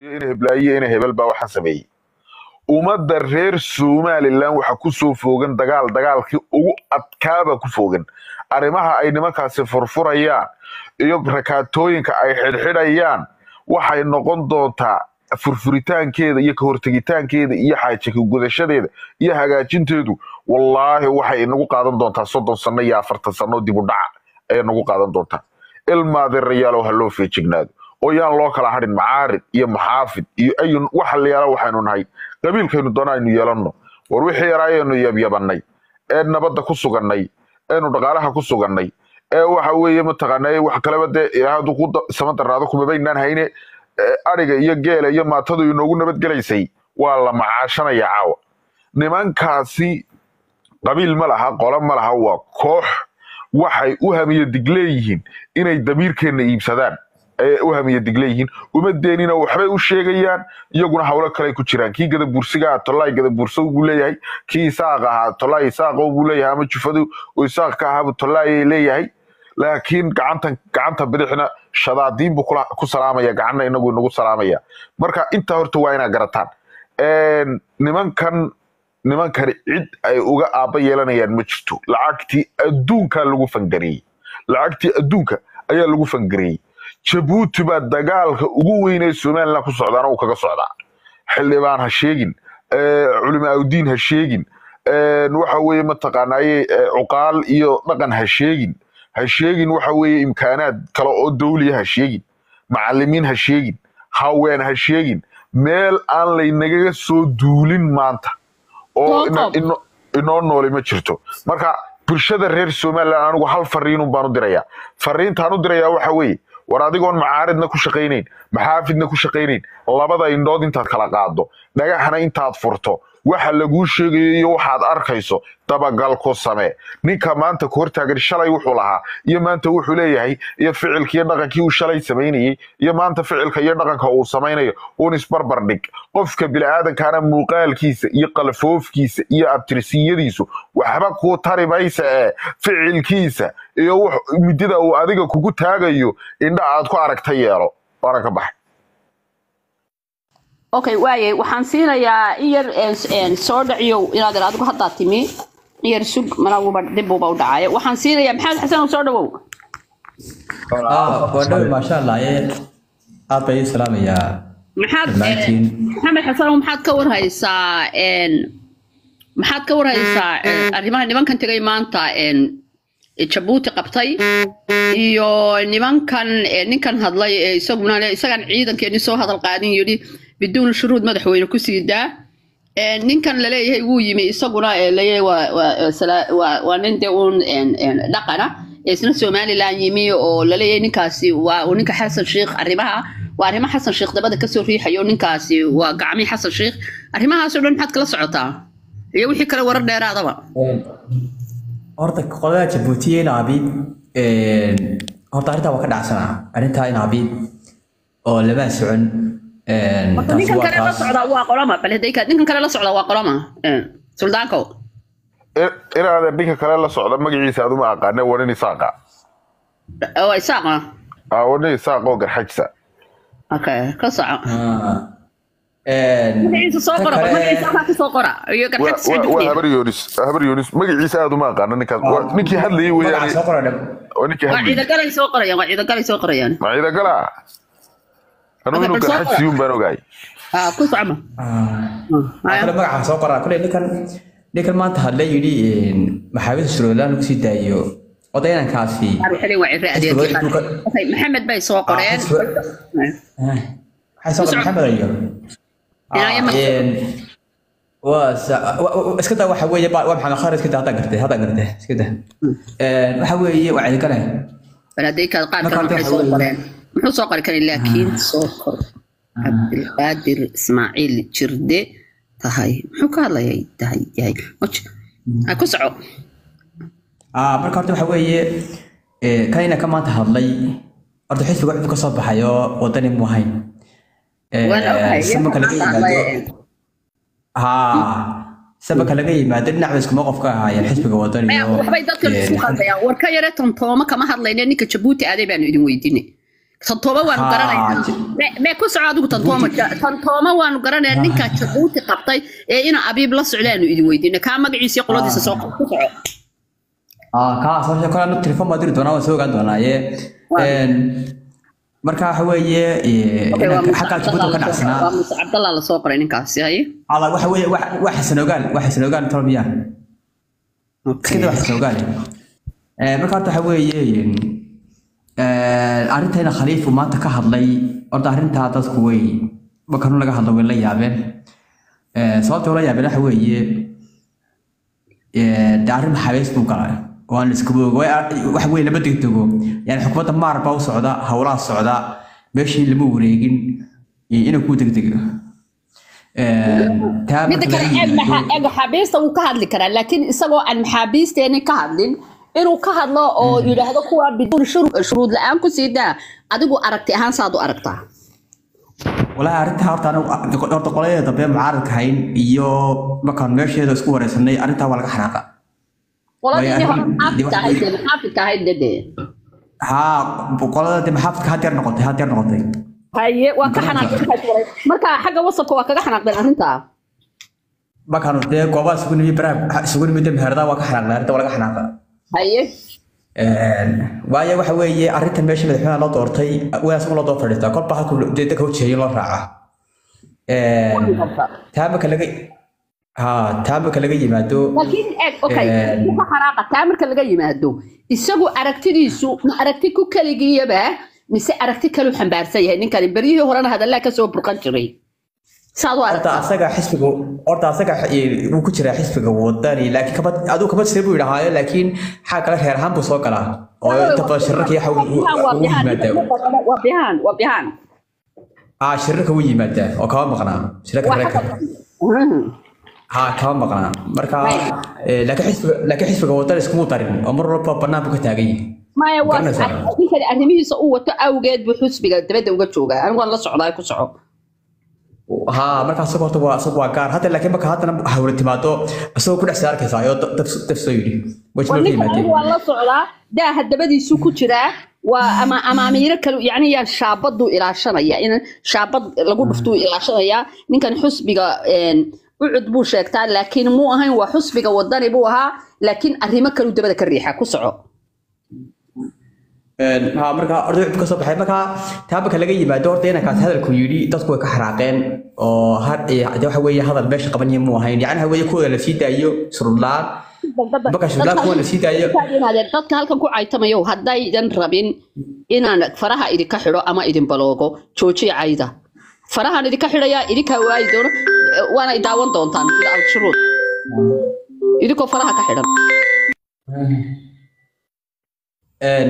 in heblaayo in hebel baa waxaa sameeyey ummadda reer somalilan waxa ku soo foogan dagaal dagaalkii ugu adkaaba ku foogan arrimaha ay nimankaasi furfurayaan iyo rakaatooyinka ay xidhxidhayaan waxay noqon doontaa furfuritaankeeda iyo ka hortegitaankeeda iyo xaajaka gudashadeeda iyo hagaajinteedu wallaahi waxay inagu qaadan doontaa soddon sano iyo afartan sano dib u dhaca ayay nagu qaadan doontaa ilmaadeerayaalow ha loo feejignaado oo yaan loo kala hadhin macaarid iyo maxaafid iyo ayun waxa la yaala waxaynu nahay qabiilkaynu doona aynu yeelanno war wixii yaraayaynu yabyabannay ee nabadda ku sugannay eenu dhaqaalaha ku sugannay ee waxa weeye mataqaanaa wax kaleba dee ilaahadu ku sama darnaado kumabaynaan hayne ee ariga iyo geela iyo maatadu inoogu nabadgelaysay waa la macaashanaya caawa nimankaasi qabiil ma laha qolo ma laha waa koox waxay u hamiye dig leeyihiin inay damiirkeenna iibsadaan ayay u hamiye dig leeyihiin umadeenina waxbay u sheegayaan iyaguna hawlo kaley ku jiraan kii gadabuursiga ah tolaay gadabuurso buu leeyahay kii isaaq ahaa tolaay isaaqo buu leeyahay ama jufadu oo isaaq ka ahaabu tolaayay leeyahay laakiin gacantan gacanta bidixna shadaadiin buu kula- ku salaamaya gacanna inagu inagu salaamaya marka intaa horta waa inaa garataan Een, nimankan nimankani cid ay uga aabba yeelanayaan ma jirto lacagtii adduunkaa lagu fangareeyey lacagtii adduunka ayaa lagu fangareeyey jabuuti baa dagaalka ugu weyn ee somalilan ku socdaana uu kaga socdaa xildhibaan ha sheegin ee, culimaaudiin ha sheegin een, waxa weeye mataqaanaaye ee, cuqaal iyo dhaqan ha sheegin ha sheegin waxa weeye imkaanaad kale oo dawliya ha sheegin macalimiin ha sheegin haween ha sheegin meel aan laynagaga soo duulin maanta oo ina- Jacob. ino- inoo nooli ma jirto marka bulshada reer somalilan anigu hal fariinun baan u dirayaa fariintaan u dirayaa waxa weeye war adigoon macaaridna ku shaqaynayn maxaafidna ku shaqaynayn labada indhood intaad kala qaado dhagaxna intaad furto waxa laguu sheegayo iyo waxaad arkayso dabagal ku samee ninka maanta ku hortaagan shalay wuxuu lahaa iyo maanta wuxuu leeyahay iyo ficilka iyo dhaqankii uu shalay samaynayey iyo maanta ficilka iyo dhaqanka uu samaynayo uun isbarbar dhig qofka bini'aadankaana muuqaalkiisa iyo qalfoofkiisa iyo abtirsiyadiisu waxba kuu tari maysa ee ficilkiisa iyo wux- midida uu adiga kugu taagayo indha aad ku aragta yeelo waana ka baxay okay waaye waxaan siinayaa in yar een, een, soo dhaciyow inaad ir adigu haddaa timi in yar sug malaguba dibuba u dhacaayo waxaan siinayaa maxamed xasan soo dhawow Ah, waa dhawi maasha allah ee aad bay ii salaamayaa maxaad dhammaantiin maxamed xasanow maxaad ka warhaysaa een, maxaad ka warhaysaa een, arrimaha nimankan tegay maanta een, jabuuti qabtay iyo nimankan ee, ninkan hadlay ee isaguna le- isagan ciidankeeni soo hadal qaadin yidhi biduun shuruud madaxweyne ku sii daa Ee, ninkan laleeyahay wuu yimi isaguna ee leeyahay waa waa waa sala- waa waa nin dee uun een, een, dhaqana ee isna somalilan yimi oo laleeyahay ninkaasi waa uu ninka xasan sheikh arrimaha waa arrimo xasan sheikh dabada kasoo riixayo ninkaasi waa gacmii xasan sheikh arrimahaasoo dhan maxaad kala socotaa iyo wixii kale warar dheeraadaba horta qolada jabuutiya in abiid horta arrintaa waa ka dhacsanaa arrintaa in abiid oo lama socon Horta taasi ninkan waa kale la taas socdaa waa qolama bal hadday ka- ninkan kale la socdaa waa qolama Ee, suldaanko In- inaada ninka kale la socda magaciisa aduma aqaane waa nin isaaqa waa isaaqa Ah, waa nin isaaq oo garxajsa okay ka soco Ah. Een, magaciisa soo tan qora bal kale- magaciisa halkaa ka soo qora iyo waa garxad waa- waa sicid habar yoonis habar yoonis magaciisa aad uma aqaana ninkaas waa ninkii hadlayay magaca weeyaane soo qora dhab waa ninkii waa hadlayay ciidagalay soo qorayaan waa ciidagalay soo qorayaan ma ciidagala anugu Okay, inuu bal soo garxaj qora. siyuun baan ogahay ah ku socma Ah. kale magaca soo qoraa kule ninkan ninkan maanta hadla yidhi maxaabida shuruudlaan lagu sii daayo odaynankaasi xilin waa cirre adeerkii okay maxamed bay soo qoreen waxay soo qoray maxamed ayo Inaya ma- waa sa- wa- wa- iska daa waxa weeye ba- waa maxamed khaalid iska daa haddaan gartay haddaan gartay iska daa waxa weeye waa ciidagale bal hadday ka qaar Marka kale hadda waxay waxa soo weeye- qoreen muxuu soo qori karay laakiin soo kor cabdilqaadir ismaaciil jirde tahay muxuu ka hadlayay tahay yahay Waj. Ah, ku soco Ah, marka horta waxa weeye eh, kan ina ka maanta hadlay horta xisbiga wuxuu ka soo baxay oo wadani mu ahayn Eh, waan ogahay sabanka laga yimaado ha sabanka laga yimaado dhinacba iskuma qof ka ahaayeen xisbiga wadani Maya, iyo waxbay dadkan eh, isku qaldayaan war ka yare tontooma kama hadlayne ninka jabuuti aaday baanu idin weydiinay tantooma waanu Haa, garanaynaa ji- Me- mee ku soco adigu tantooma tantooma waanu garanaya ninkaa jabuuti qabtay ee ina abiib la socdaanu idin weydiina kaa magaciisa iyo qoladiisa soo qab ku soco ah kaas horta kale anu telefon baa diri doonaa waan soo ogaan doonaaye Waa. Een, marka waxa weeye eh, Okay, waa inaan Muuse xaggaa jabuuti ka Cabdallah la soo- waa dhacsanaa Muuse Cabdallah la soo qoray ninkaasi haye ala waxa weeye wax wax xasan ogaan wax xasan ogaan tolo miyaa iskada wax xasan ogaan Eh, marka horta waxa weeye eh, arrintayna khaliifu maanta ka hadlay horta arrintaa dadku way markanu laga hadlo way la yaabeen Eh, sababta ula yaabeen waxa weeye eh, dee arrin maxaabiis buu galay oo aan iska boog waxa weeye lama degdego yani xukuumadda maar baa u socda howlaha socda meeshii lama wareegin iyo inuu ku degdego Eh, taa midda marka kale laga eeg yimaado- maxa- eeg maxaabiista wuu ka hadli karaa laakiin isagoo aan maxaabiisteeni ka hadlin inuu ka hadlo oo yidhaahdo kuwa biduun shuru- shuruud la-aan ku sii daa adigu aragti ahaan saad u aragtaa walahi arrintaa horta anigu horta qoladeeda dambe mucaaradka hayn iyo markaan meesheeda isku wareysanay arrintaa waa laga xanaaqa qoladii Way hore arrin- maxaafidka wax- ahayd dee maxaafidka ahayd dede haa qolada de maxaafidka hadeer noqotay hadeer noqotay haye waa ka Garanaysaa. xanaaqeen marka xagga wasabka waa kaga xanaaqdeen arrintaa markaan dee goobaha isugu nimi baraha isugu nimi de meherdaa waa ka xanaaqnay arrinta waa laga xanaaqa haye waayo waxa weeye arrintan meesha madaxweynaha loo doortay wadaas loo doo fadhiistaa kolba halku dee dadka ujeeyo loo raaca taa marka laga haa taa marka laga yimaado laakiin eeg okay Een. wuu ka xanaaqa taa marka laga yimaado isagu aragtidiisu ma aragti ku kaligiyaba mise aragti kaluu xambaarsan yahay ninkani beryihii horena hadallaa kasoo burqan jiray saad u horta aragtaa asaga xisbiga horta asaga eh, wuu ku jiraa xisbiga wadani laakiin kaba aduu kaba jira buu yidhahaayo laakiin xaa kale reer ahaan buu soo galaa oo inta badan shirarka waxa uu waa uu bihaan yimaadaa waa bihaan waa bihaan haa shirarka wuu yimaadaa oo kama maqnaa shirarka waa reerka xagga haa kama maqnaa marka eh, laakiin xisbiga laakiin xisbiga wadani iskumuu darin oo mar walba bannaan buu ka taagan yahay maya waa Garanaysaa. ninkani arrimihiisa uu wato awgeed buu xusbiga dabadda uga joogaa anigu waan la socdaa ku soco haa marka asaga horta waa asaga waa gaar hadda laakiin marka haddana hawla timaado isagoo ku dhex sii arkaysaa ayoo dab dab- dab soo yidhi waa wajibaa ka ninkan yimaadeen anigu waan la socdaa daaha dabadiisu ku jiraa waa ama amaamiiro kale yacni yaan shaabaduu ilaashanaya in shaabad lagu dhuftuu ilaashanaya ninkan xusbiga een, ucud buu sheegtaa laakiin muu ahayn waa xusbiga wadani buu ahaa laakiin arrimo kaluu dabada ka riixa ku soco Een, haa marka orda cib ka soo baxay marka taa marka laga yimaado horta inankaas hadalku yidhi dadku way ka xanaaqeen oo had eh, de waxa weeye hadal meesha qabanaya muu ahayn yacni waxa weeye kuwooda la sii daayo surudlaan marka shurlaan kuwa la sii daayo Inaadeen dadka halkan ku caytamayo haddaydan rabin inaan faraha idinka xidho ama idin baloogo joojiya cayda farahan idinka xidhayaa idinkaa waayi doono eh, waana i daawan doontaan without shuruud idinkoo faraha ka xidhan Een,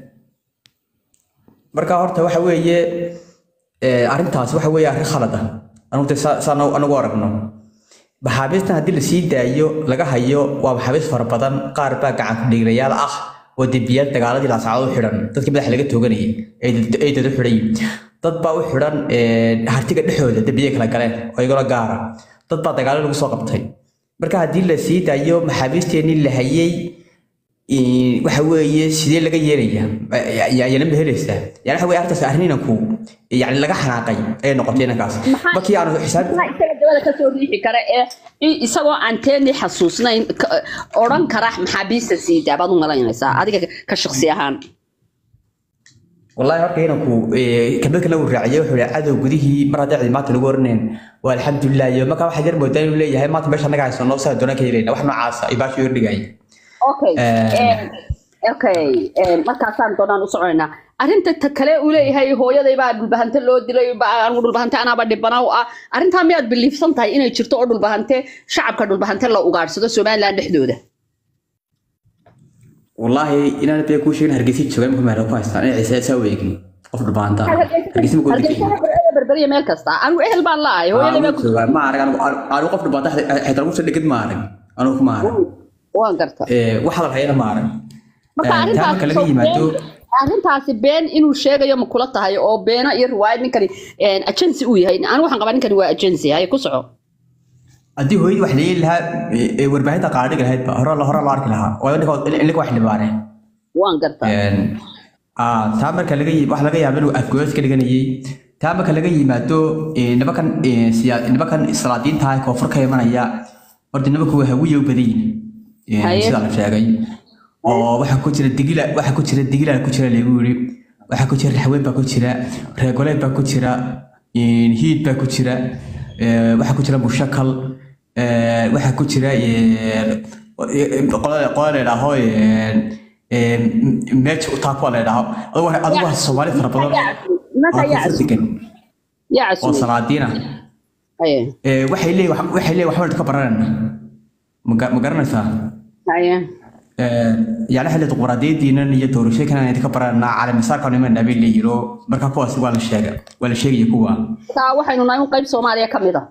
marka horta waxa weeye eh, arrintaas waxa weeye arrin khalad ah anugu de saa- saan anagu aragno maxaabiistan haddii la sii daayo laga hayo waa maxaabiis fara badan qaar baa gacan kudhiiglayaal ah oo debiyaal dagaaladii laasacado u xidhan dadkii madaxa laga tooganayay ay dad- ay dad u xidhan yihiin dad baa u xidhan eh, hartiga dhexdooda dembiyay kala galeen oo igala gaara dad baa dagaalo lagu soo qabtay marka haddii la sii daayo maxaabiisteenii la hayay Ee, waxa weeye sidee laga yeelaya ayana ma helaysaa yani waxa weye arrintaas arrin inanku yani laga xanaaqay ee noqotay inankaas markii aanu xisaab maxaa isaga dabada kasoo riixi kara ee i- isagoo aan teenii xasuusnayn ka- odhan kara maxaabiista siidaa baad u malaynaysaa adiga ka shaksi ahaan wallahi horta inanku kelmad kale uu raaciyay wuxuu yihi cadow gudihii mar hadday cidi maanta lagu oranayn waa alxamdulilah iyo markaa waxaa yar moodaa inuu leeyahay maanta meesha naga hayso noo saa doonaan ka helayna wax noocaasa ay baashu yordhigaya okay Eh. eh, okay eh, markaasaan doonaan u soconaynaa arrinta ta kale uu leeyahay hooyaday baa dhulbahante loo dilay ba- anigu dhulbahante anaaba dhibana u ah arrintaa miyaad biliifsan tahay inay jirto oo dhulbahante shacabka dhulbahante la ugaadhsado somaliland dhexdooda wallaahi inaan bee kuu sheegin hargeysa jooga imika meelo ku haystaan inay ciise saa weegin qof dhubaanta hargeysa ma hargeysa berberiya meel kasta anigu ehel baan laahay hooyaday baa ku ma arag anigu qof dhubaanta xitaa lagu soo dhigid ma arag anigu ma arag waan garta wax hadal hayana ma arag marka taa marka arrintaasi laga soo yimaado been- arrintaasi been inuu sheegayo ma kula tahay oo beena iyo riwaayad ninkani agency uu yahay anigu waxaan qabaa ninkani waa agency hay ku soco haddii hooyadii wax la yeeli lahaa ee- ee warbaahinta qaadhigi lahayd ba hore hore loo arki lahaa waayo ninka ninka wax dhibaane waan gartaa ah taa marka laga yi- waxa laga yaaba inuu afgoos ka dhiganayay taa marka laga yimaado eh, nimankan eh, siya- nimankan salaadiinta ah ee koonfur ka imanaya horta nimanku waa hawiye u badan yihin Eh, Haye. sida la sheegay oo waxaa ku jira digila waxaa ku jira digila ku jira lagu yiri waxaa ku jira raxweyn baa ku jira reegoleed baa ku jira eh, hiid baa ku jira eh, waxaa ku jira mushakal eh, waxaa ku jira eh, qolada qolada la yidhaaho eh, meesha u taako la yidhaaho adigu waa- adigu waa soomaali fara badan nimanka oo ayaa koonfur degan yaa oo casuumay salaadiin ah haye Eh, waxay leeyihin wax- waxay leeyihin waxbaan ka baranayna ma ga- ma garanaysaa haye yani xilli dimuqraadiyadiinan iyo doorashooyinkan idinka baranaa caalamisaarkan imanaa bay leeyihin oo marka kuwaasi waa la sheega waa la sheegaya kuwa taa waxaynu nahay un qayb soomaaliya ka mid a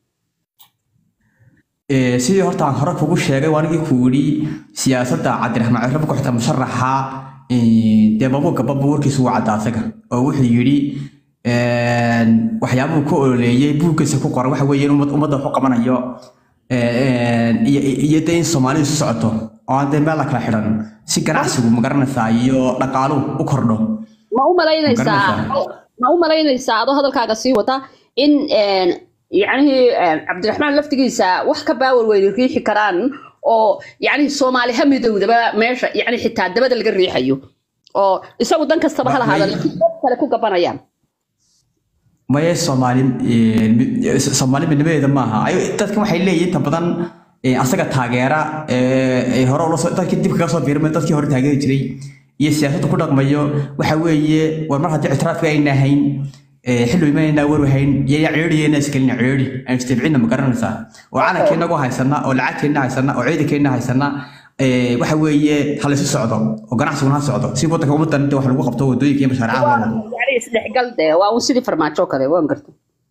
Eh, sidii horta aan hore kugu sheegay waa anigii ku yidhi siyaasadda cabdiraxmaan cirraba ku xigta musharaxa eh, dee babuurka babu warkiisu waa caddaa asaga oo wuxuu yidhi waxyaabuhu ku ololeeyey buuggiisa ku qoran waxa weeye in ummad- ummadda wax u qabanayo eh, iyo iyo dee in soomaalidu isu socoto oo aan dee meel la kala xidhan si ganacsigu ma garanaysaa iyo dhaqaaluhu u kordho ma u malaynaysaa Garanaysaa. ma u malaynaysaa adoo hadalkaaga sii wata in een, yacnihii een, cabdiraxmaan laftigiisa wax ka baawar weyni riixi karaan oo yacnihii soomaali ha midowdaba meesha yacni xitaa dabada laga riixayo oo isagu dan kastaba ha lahaada May- laakiin dad kale ku gabanayaan maye soomaali eh, mid- soomaali midnimadeeda maaha ayo dadkan waxay leeyihiin inta badan eh, asaga taageera eh, eh, hore ula soo dadkii dib kaga soo biirmay dadkii hore taageeri jiray iyo siyaasadda ku dhaqmayo waxa weeye war mar haddii ictiraafka ayna ahayn eh, xilli imanayna warwahayn yaya ceeriyeena iskelina ceeri aan istabcinna ma garanaysaa oo calankeena ugu haysana oo lacagteena haysana oo ciidankeena haysana eh, waxa weeye ha laysu socdo oo ganacsiguna ha socdo si wadanka ummadan inta wax lagu qabto wadooyinka iyo mashaaricaha loo wado yacni isdhexgal dee waa un sidii farmaajo kale waan garta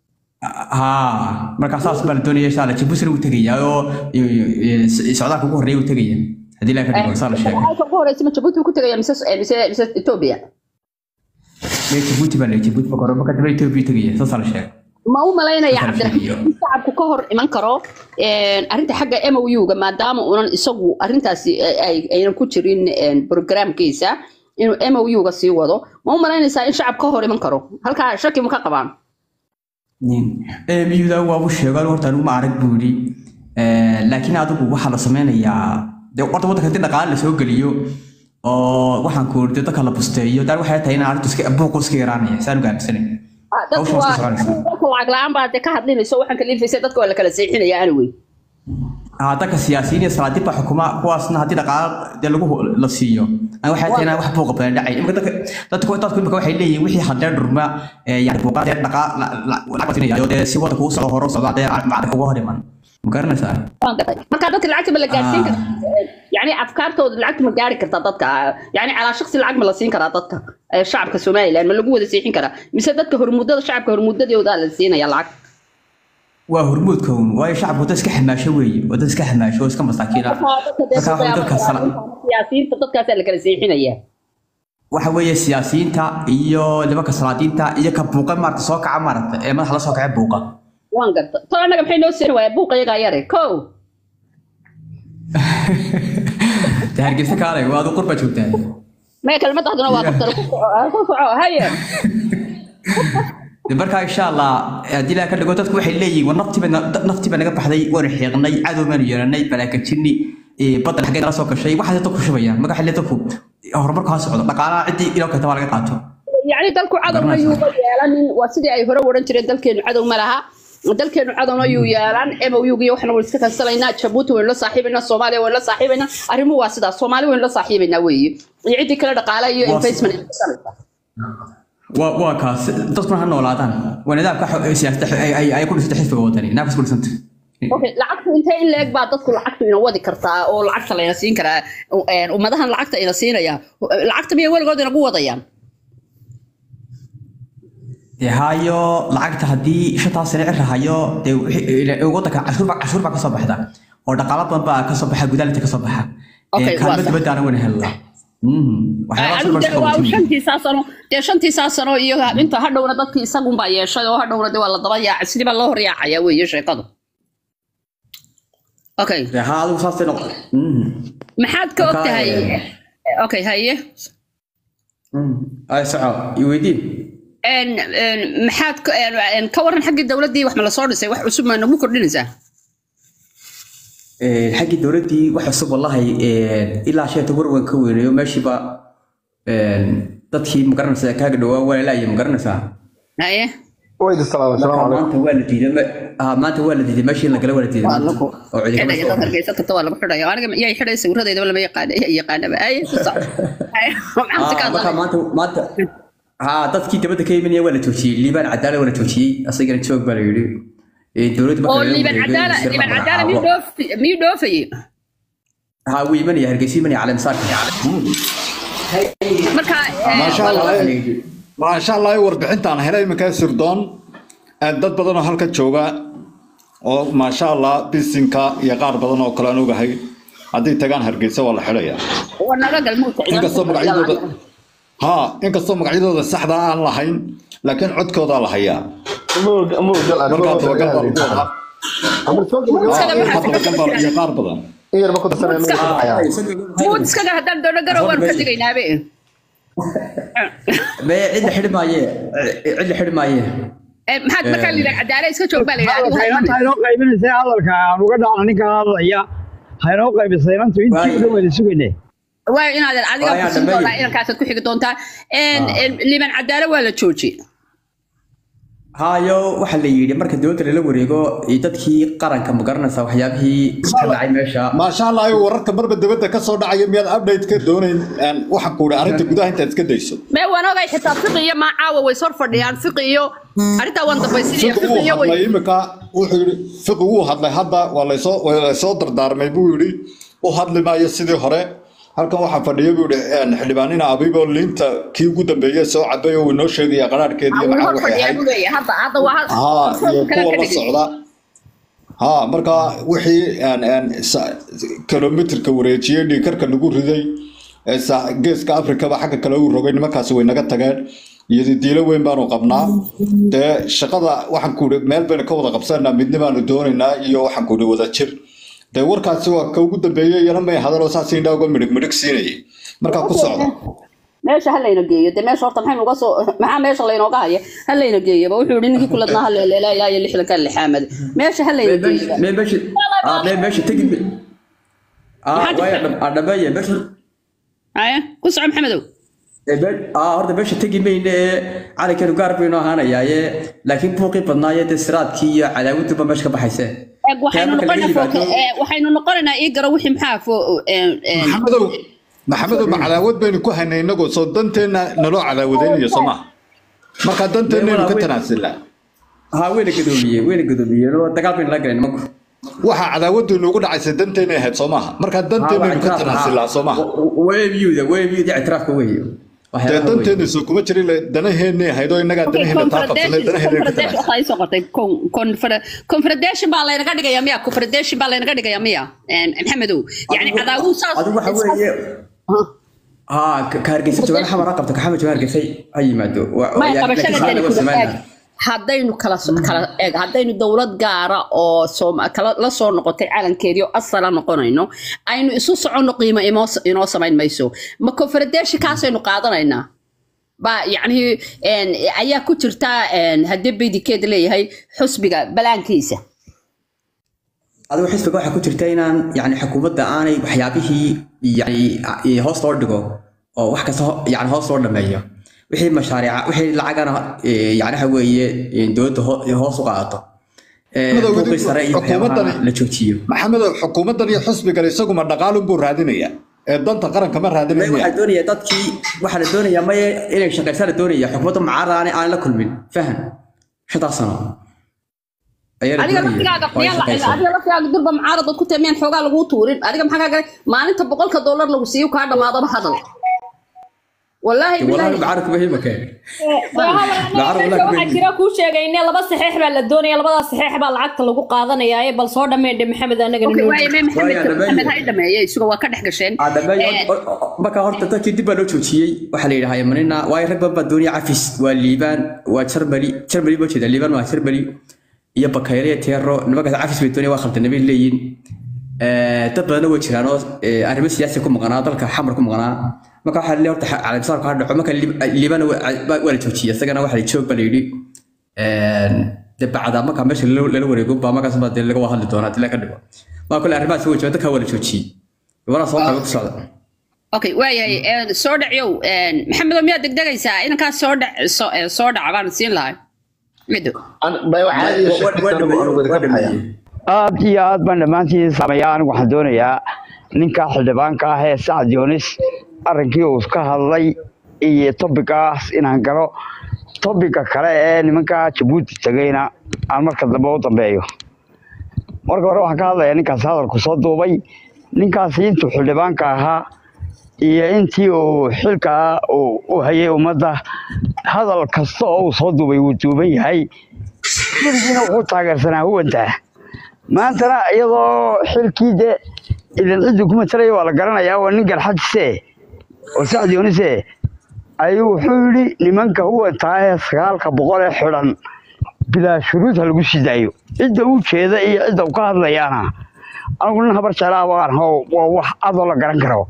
ها marka saas baa la doonaya insha Allah Djibouti uu tagaya oo socdaalka ugu horeeya uu tagaya hadii la ka dhigo saa la sheegay halka ugu horeysa ma jabuuti ku tegaya mise mise mise etoobiya ee Djibouti baa la Djibouti ba korba ka dib Ethiopia tagaya saas la sheegay ma u malaynaya Safarka cabdiraxmaan iyo- in shacabku ka hor iman karo een, arrinta xagga MOU-ga maadaama unan isagu arrintaasi ay- ay- aynan ku jirin een, programkiisa inuu MOU-ga sii wado ma u malaynaysaa in shacab ka hor iman karo halkaa shaki ma ka qabaan ee miyuda waa uu sheegay horta anigu ma arag buu yiri ee laakiin adigu waxa la sameynayaa de horta wadanka hadii dhaqaale la soo geliyo oo waxaan ku yiri dadka la busteeyo dar waxay tahay in arrintu iska buuq iska yaraanaya saan gaabsanay Ah, dadku Hawshan waa iska soconaysa. dadku lacag la-aan baa dee ka hadlinayso waxaan kaliifaysa dadka waa la kala seexinaya anyway aa dadka siyaasiyiin iyo salaadiin baa xukuma kuwaasna haddii dhaqaale dee lagu la siiyo aan waxay tahay inaan wax buuqa badan dhacay imika dadka dadku dadku imika waxay leeyihiin wixii hadee dhurma ee yani buuqa dee dhaqa lacag siinaya dee si wadanka uu socdo hore u socdo dee macdaka uga hor iman ma garanaysaa Waan gartay. marka dadka lacagta ma la gaarsiin Ah. karaa yani afkaartooda lacagta ma gaari kartaa dadka yani calaa shaksi lacag ma la siin karaa dadka ee shacabka somaliland ma lagu wada siixin karaa mise dadka hormuudada shacabka hormuudadooda la siinaya lacag waa hormuudka uun waayo shacabku dad iska xamaasho weeye waa dad iska xamaasho oo iska masaakiin ah marka waxa dadka sala siyaasiyiinta dadkaasaa la kala seexinaya waxa weeye siyaasiyiinta iyo nimanka salaadiinta iyo ka buuqa maarata soo kaca maarata ee madaxa la soo kaca buuqa waan garta to annaga maxay noo seexin waaya buuqa iyagaa yare ko dee hargeysa kaalay waa adu qurba joogtaa maya kelmadahduna waa ku ku soco haye De markaa insha allah haddii ilaa ka dhigo dadku waxay leeyihiin war naftiiba naftiiba naga baxday waanu xiiqnay cadow baanu yeelanay balaakajini badda xaggee nala soo gashay waxaas dadku shubayaan marka xilli dadku horumarku ha socdo dhaqaalaha ciddii ilaa kata waa laga qaato يعني dalku cadowna yuuba yeelanin waa sidii ay hore oran jireen dalkeenu cadow ma laha dalkeenu cadowna yuu yeelan MOU-giyo waxna waynu iska kansalaynaa Djibouti waynu la saaxiibaynaa Soomaaliya waynu la saaxiibaynaa arrimuhu waa sidaas Soomaali waynu la saaxiibaynaa weeye iyo ciddii kale dhaqaale iyo Waa- investment ay ku samaysaa. waa waa kaas dadkuna ha noolaadaan waa nidaamka xo- siyaasada xo- ay- ay ay ku dhisantay xisbiga wadani naafis ku dhisantay okay lacagtu intee in leeg baa dadku lacagtu ina wadi kartaa oo lacagta layna siin karaa een, ummadahan lacagta ina siinaya lacagta miyay weligood inagu wadayaan dee hayo lacagta haddii shantaas sane cir hayo dee wixii- ila- wadanka cashuur baa cashuur baa kasoo baxda oo dhaqaalo badan baa kasoo baxa gudaha kasoo baxa Okay, Ee, kaalmo waa sax. dibadda wayna helnaa Mhm. waxyaabahaas Anigu baa dee isku waa qabatay. shantiisaa sano dee shantiisaa sano iyo inta hadhowna dadkii isagunbaa yeeshay oo hadhowna dee waa la daba yaacay sidii baa loo hor yaacaya weeye sheekadu okay dee ha adigu saasay noqon Mhm. maxaad ka og Marka, tahay eh, okay haye ay soco iweydii een een maxaad ka- een een ka waran xaggii dowladdii wax ma la soo dhisay wax cusub ma nagu kordhinaysaa xaggii dowladdii wax cusub wallahi ilaa sheeta warwan ka weynayo meeshiiba dadkii magaranaysa kaaga dhawaa waa lalaaya magaranaysaa haye waydi salaam assalaamu calaykum maanta waa la diiday ma- ah, maanta waa la diiday meeshii la gala waa la diiday maanta oo cidi kama xidhaya soo dad hargeysa tagta waa lagu xidhaya aniga iyay xidhay sawiradeydaba lama yaqaana iya yaqaanaba haye ku soc haye maxaad ka Ah, marka hadlay maanta maanta haa dadkii dabadda ka imanaya waa la joojiyey liibaan cadaala waa la joojiyey asagana joog baa la yidhi Eh, dowladda marka oo laga liiban wareegay, cadaala sir liiban baa cadaala magacaabo. miyuu dhoof miyuu dhoofayey haa wuu imanaya hargeysa imanaya caleemsaarka marka eh, maasha waa allah laba- maasha allah warbixintaan helay iminkaa sirdoon ee dad badan oo halka jooga oo maasha allah bisinka iyo qaar badan oo kale aan ogahay haddii tagaan hargeysa waa la xidhaya waa naga galmuudka inkastoo magacyadooda ha inkastoo magacyadooda saxda aan lahayn laakiin codkoodaa la hayaa Mowga- mowgal aan markaa mowga dabagal baa laga lagu wadaa Amar soo gabagabo. Iskada markaa dabagal baa iyo qaar badan in yar ma ku darsanaya Iska- magaca ayaa. muud iskaga haddaan doono garow waan ka tegaynaabe me cid la xidhi maaye cid la xidhi maaye Eh, maxaad markaa liiban cadaala iska joog baa la yidhi adigu ha inanta imanin. haynoo qaybinaysa hadalka aan uga dhacna ninka hadlaya haynoo qaybisay inantu intii Waayo. u dhaweyda sugayne waa inaadan adiga Waa yaa kusin dhammeeyey. doonaa inankaasaad ku xigi doontaa En, en, liiban cadaala waa la jooji haayo waxaa la yidhi marka dowladda lala wareego iyo dadkii qaranka ma garanaysaa waxyaabihii ka dhacay meesha maasha allah ayo wararka marba dibadda ka soo dhacaya miyaad update ka doonayn Een, waxaan ku idhi arrinta gudaha intaad iska dayso mee waan ogay xitaa fiqi iyo maa caawa way sor fadhiyaan fiqi iyo arrintaa waan dambaysinaya fiqi fiqi wuu iyo way hadlay imika wuxuu yidhi fiqi wuu hadlay hadda waa laysoo waa laysoo dardaarmay buu yidhi u hadli maayo sidii hore halkan waxaa fadhiya buu yidhi een, xildhibaanina abibo liinta kii ugu dambeeyey soo cabay oo inoo sheegaya qaraarhkeedii wuu macaan hor waxay fadhiyaa ahayd buu leeyahay hadda hadda waa haa iyo kala kuwa ka la dhigay socda haa marka wixii een, een, sa- kilomitirka wareejiyey dhiikarka lagu riday ee sa- geeska afrikaba xagga kale uu rogay nimankaasi way naga tageen iyo diilo weyn baanu qabnaa dee shaqada waxaan ku idhi meel baynu ka wada qabsanaa midna baanu doonaynaa iyo waxaan ku idhi wada jir dee warkaasi waa ka ugu dambeeyey iyana may hadaloo saas indhaa uga midhig midhig siinayay markaa ku socda meesha ha layna geeyo dee meesha horta maxay nuga soo maxaa meesha laynooga haya ha layna geeyaba wuxuu yidhi ninkii kuladnaa ha leeleelaa ilaa iyo lixdanka lixaamad meesha ha layna geeyo me meesha ah, me meesha tegi ah Maxaa waaya jirta? dhab- ah, dhameeye meesha haya ku soco maxamedow ee, me- ah horta meesha tegi mayne ee calankeenu gaar baynu ahaanayaaye laakiin buuqii badnaaye dee siraadkii iyo cadaawaduba meesha ka baxayse Eeg, waxaynu Taa marka laga noqonaa yimaado- fo- eh, waxaynu noqonaynaa ii garo wixii maxaa fo en, en, maxamedow maxamedow ma cadaawad baynu ku haynay inagoo soo danteenna naloo cadaawadaynayo soo maha marka danteennaynu ka tanaasilnaa haa weyna gadoomiyeen weyna gadoomiyeen oo dagaal baynu la galeen nimanku waxaa cadaawaddu inugu dhacaysa danteennay ahayd soo maaha marka danteennaynu ka tanaasilnaa soo maaha webyuda webyuda ictiraafka weeye dee waxyaalaha weeye. danteennay soo kuma jirin le danaheenay ahayd oo innagaa okay, danaheenna taa qabsanay confederation- danaheenna ka confederation tanaasil waxaa ii soo qortay con- confeder- confederation baa laynaga dhigaya miya confederation baa laynaga dhigaya miya En, maxamedow yani Adigu- cadaawuu saas adigu waxa weeye haa ka ka hargeysa joogaan xamar ha qabto ka xamar joogaan hargeysa ha yimaado Wa- may laakiin qabashada saa dani lagu kuda sameynaa. eeg haddaynu kala so- kala eeg haddaynu dowlad gaara oo sooma- kala la soo noqotay calankeedii oo asala noqonayno aynu isu soconno qiimo inoo inoo samayn mayso ma confederation kaasaynu qaadanaynaa ba yacni en, ayaa ku jirta en, haddii baydikeed leeyahay xusbiga balaankiisa adigu xisbiga waxaa ku jirta inaan yani xukuumadda aanay waxyaabihii yani i- hoos loo dhigo oo wax kasta ho- yani hoos loo dhameeyo wixii mashaariica wixii lacagana eh, yani waxa weeye eh, dowladda ho- hoos u qaadato Eh, Madow, buuqii sare iyo waxyaabaha xukuumaddani- la joojiyo maxamedow xukuumaddan iyo xusbigan isaguma dhaqaalunbuu raadinaya ee danta qaranka ma May raadinaya waxaa doonaya dadkii waxaa la doonayaa maye inay shaqaysaa la doonaya xukuumadda mucaarada aan aan la kulmin faham shantaas sano ayaa la adiga doonaya laftigaaga oo ay miyaan la- shaqayso. adiga laftigaaga durba mucaarad ku tahay miyaan xoogaa laguu tuurin adiga maxaa kaa galay maalinta boqolka dollar lagu siiyo kaa dhamaadaba hadal wallaahi Wallahi bilaahi mucaaradku muhiim keen waxaa jira kuu sheegay in laba saxiix baa la doonaya labadaas saxiix baa lacagta lagu qaadanaya ee bal soo dhameydhe maxamed anaga Okay, waaye mee maxamed Waaye, dhameeye. maxamed ha i dhameeye isuga waa ka dhex gasheen Ah, dhameeyo. Eh, O- o- marka horta dadkii dib baa loo joojiyey waxaa la yidhahaa manina waayo rag badan baa doonaya cafis waa liibaan waa jarmali jarmali baa jeeda liibaan waa jarmali iyo bakayre iyo teero nimankaas cafis bay doonaya waa khaldanay bay leeyihin Eh, dad badanna way jiraan oo eh, arrimo siyaasi ku maqnaa dalka xamar ku maqnaa marka waxaa leeyahay horta calaamsaarku ha dhaco marka Lib- liibana waa waa la joojiyey isagana waxaa la joog baa la yidhi de bacda marka meesha lala lala wareego baa markaas baa dee laga wada hadli doonaa dila ka dhigo maa kule arrimahaas way jiraan dadka waa la joojiyey gabadha soo qaybo ku socda okay waayahay een, soo dhacyow een, maxamedow miyaad degdegaysaa inankaas soo dhac soo eh, soo dhaca baan siin lahay mido aad iyo aad baan dhammaantiin sameeyaa anigu waxaan doonayaa ninka xildhibaanka ah ee sacad yoonis arrinkii uu ka hadlay iyo tobigaas inaan galo tobiga kale ee nimanka jabuuti tegayna aan marka dambe u dambeeyo marka hore waxaan ka hadlayaa ninkaas hadalku soo duubay ninkaasi intuu xildhibaanka ahaa iyo intii uu xilka uu u hayay ummadda hadal kasta oo uu soo duubay wuu duuban yahay weligiina wuxuu taageersanaa huwantaa maantana iyadoo xilkii de idan ciddii ku matalaya waa la garanayaa waa nin garxajise oo sacd yoonise ayuu wuxuu yidhi nimanka huwantaa ee sagaalka boqol ee xidhan bilaa shuruud ha lagu sii daayo cidda u jeeda iyo cidda uu ka hadlayaana anigu nin habar jeclaa baan aho waa wax adoo la garan karo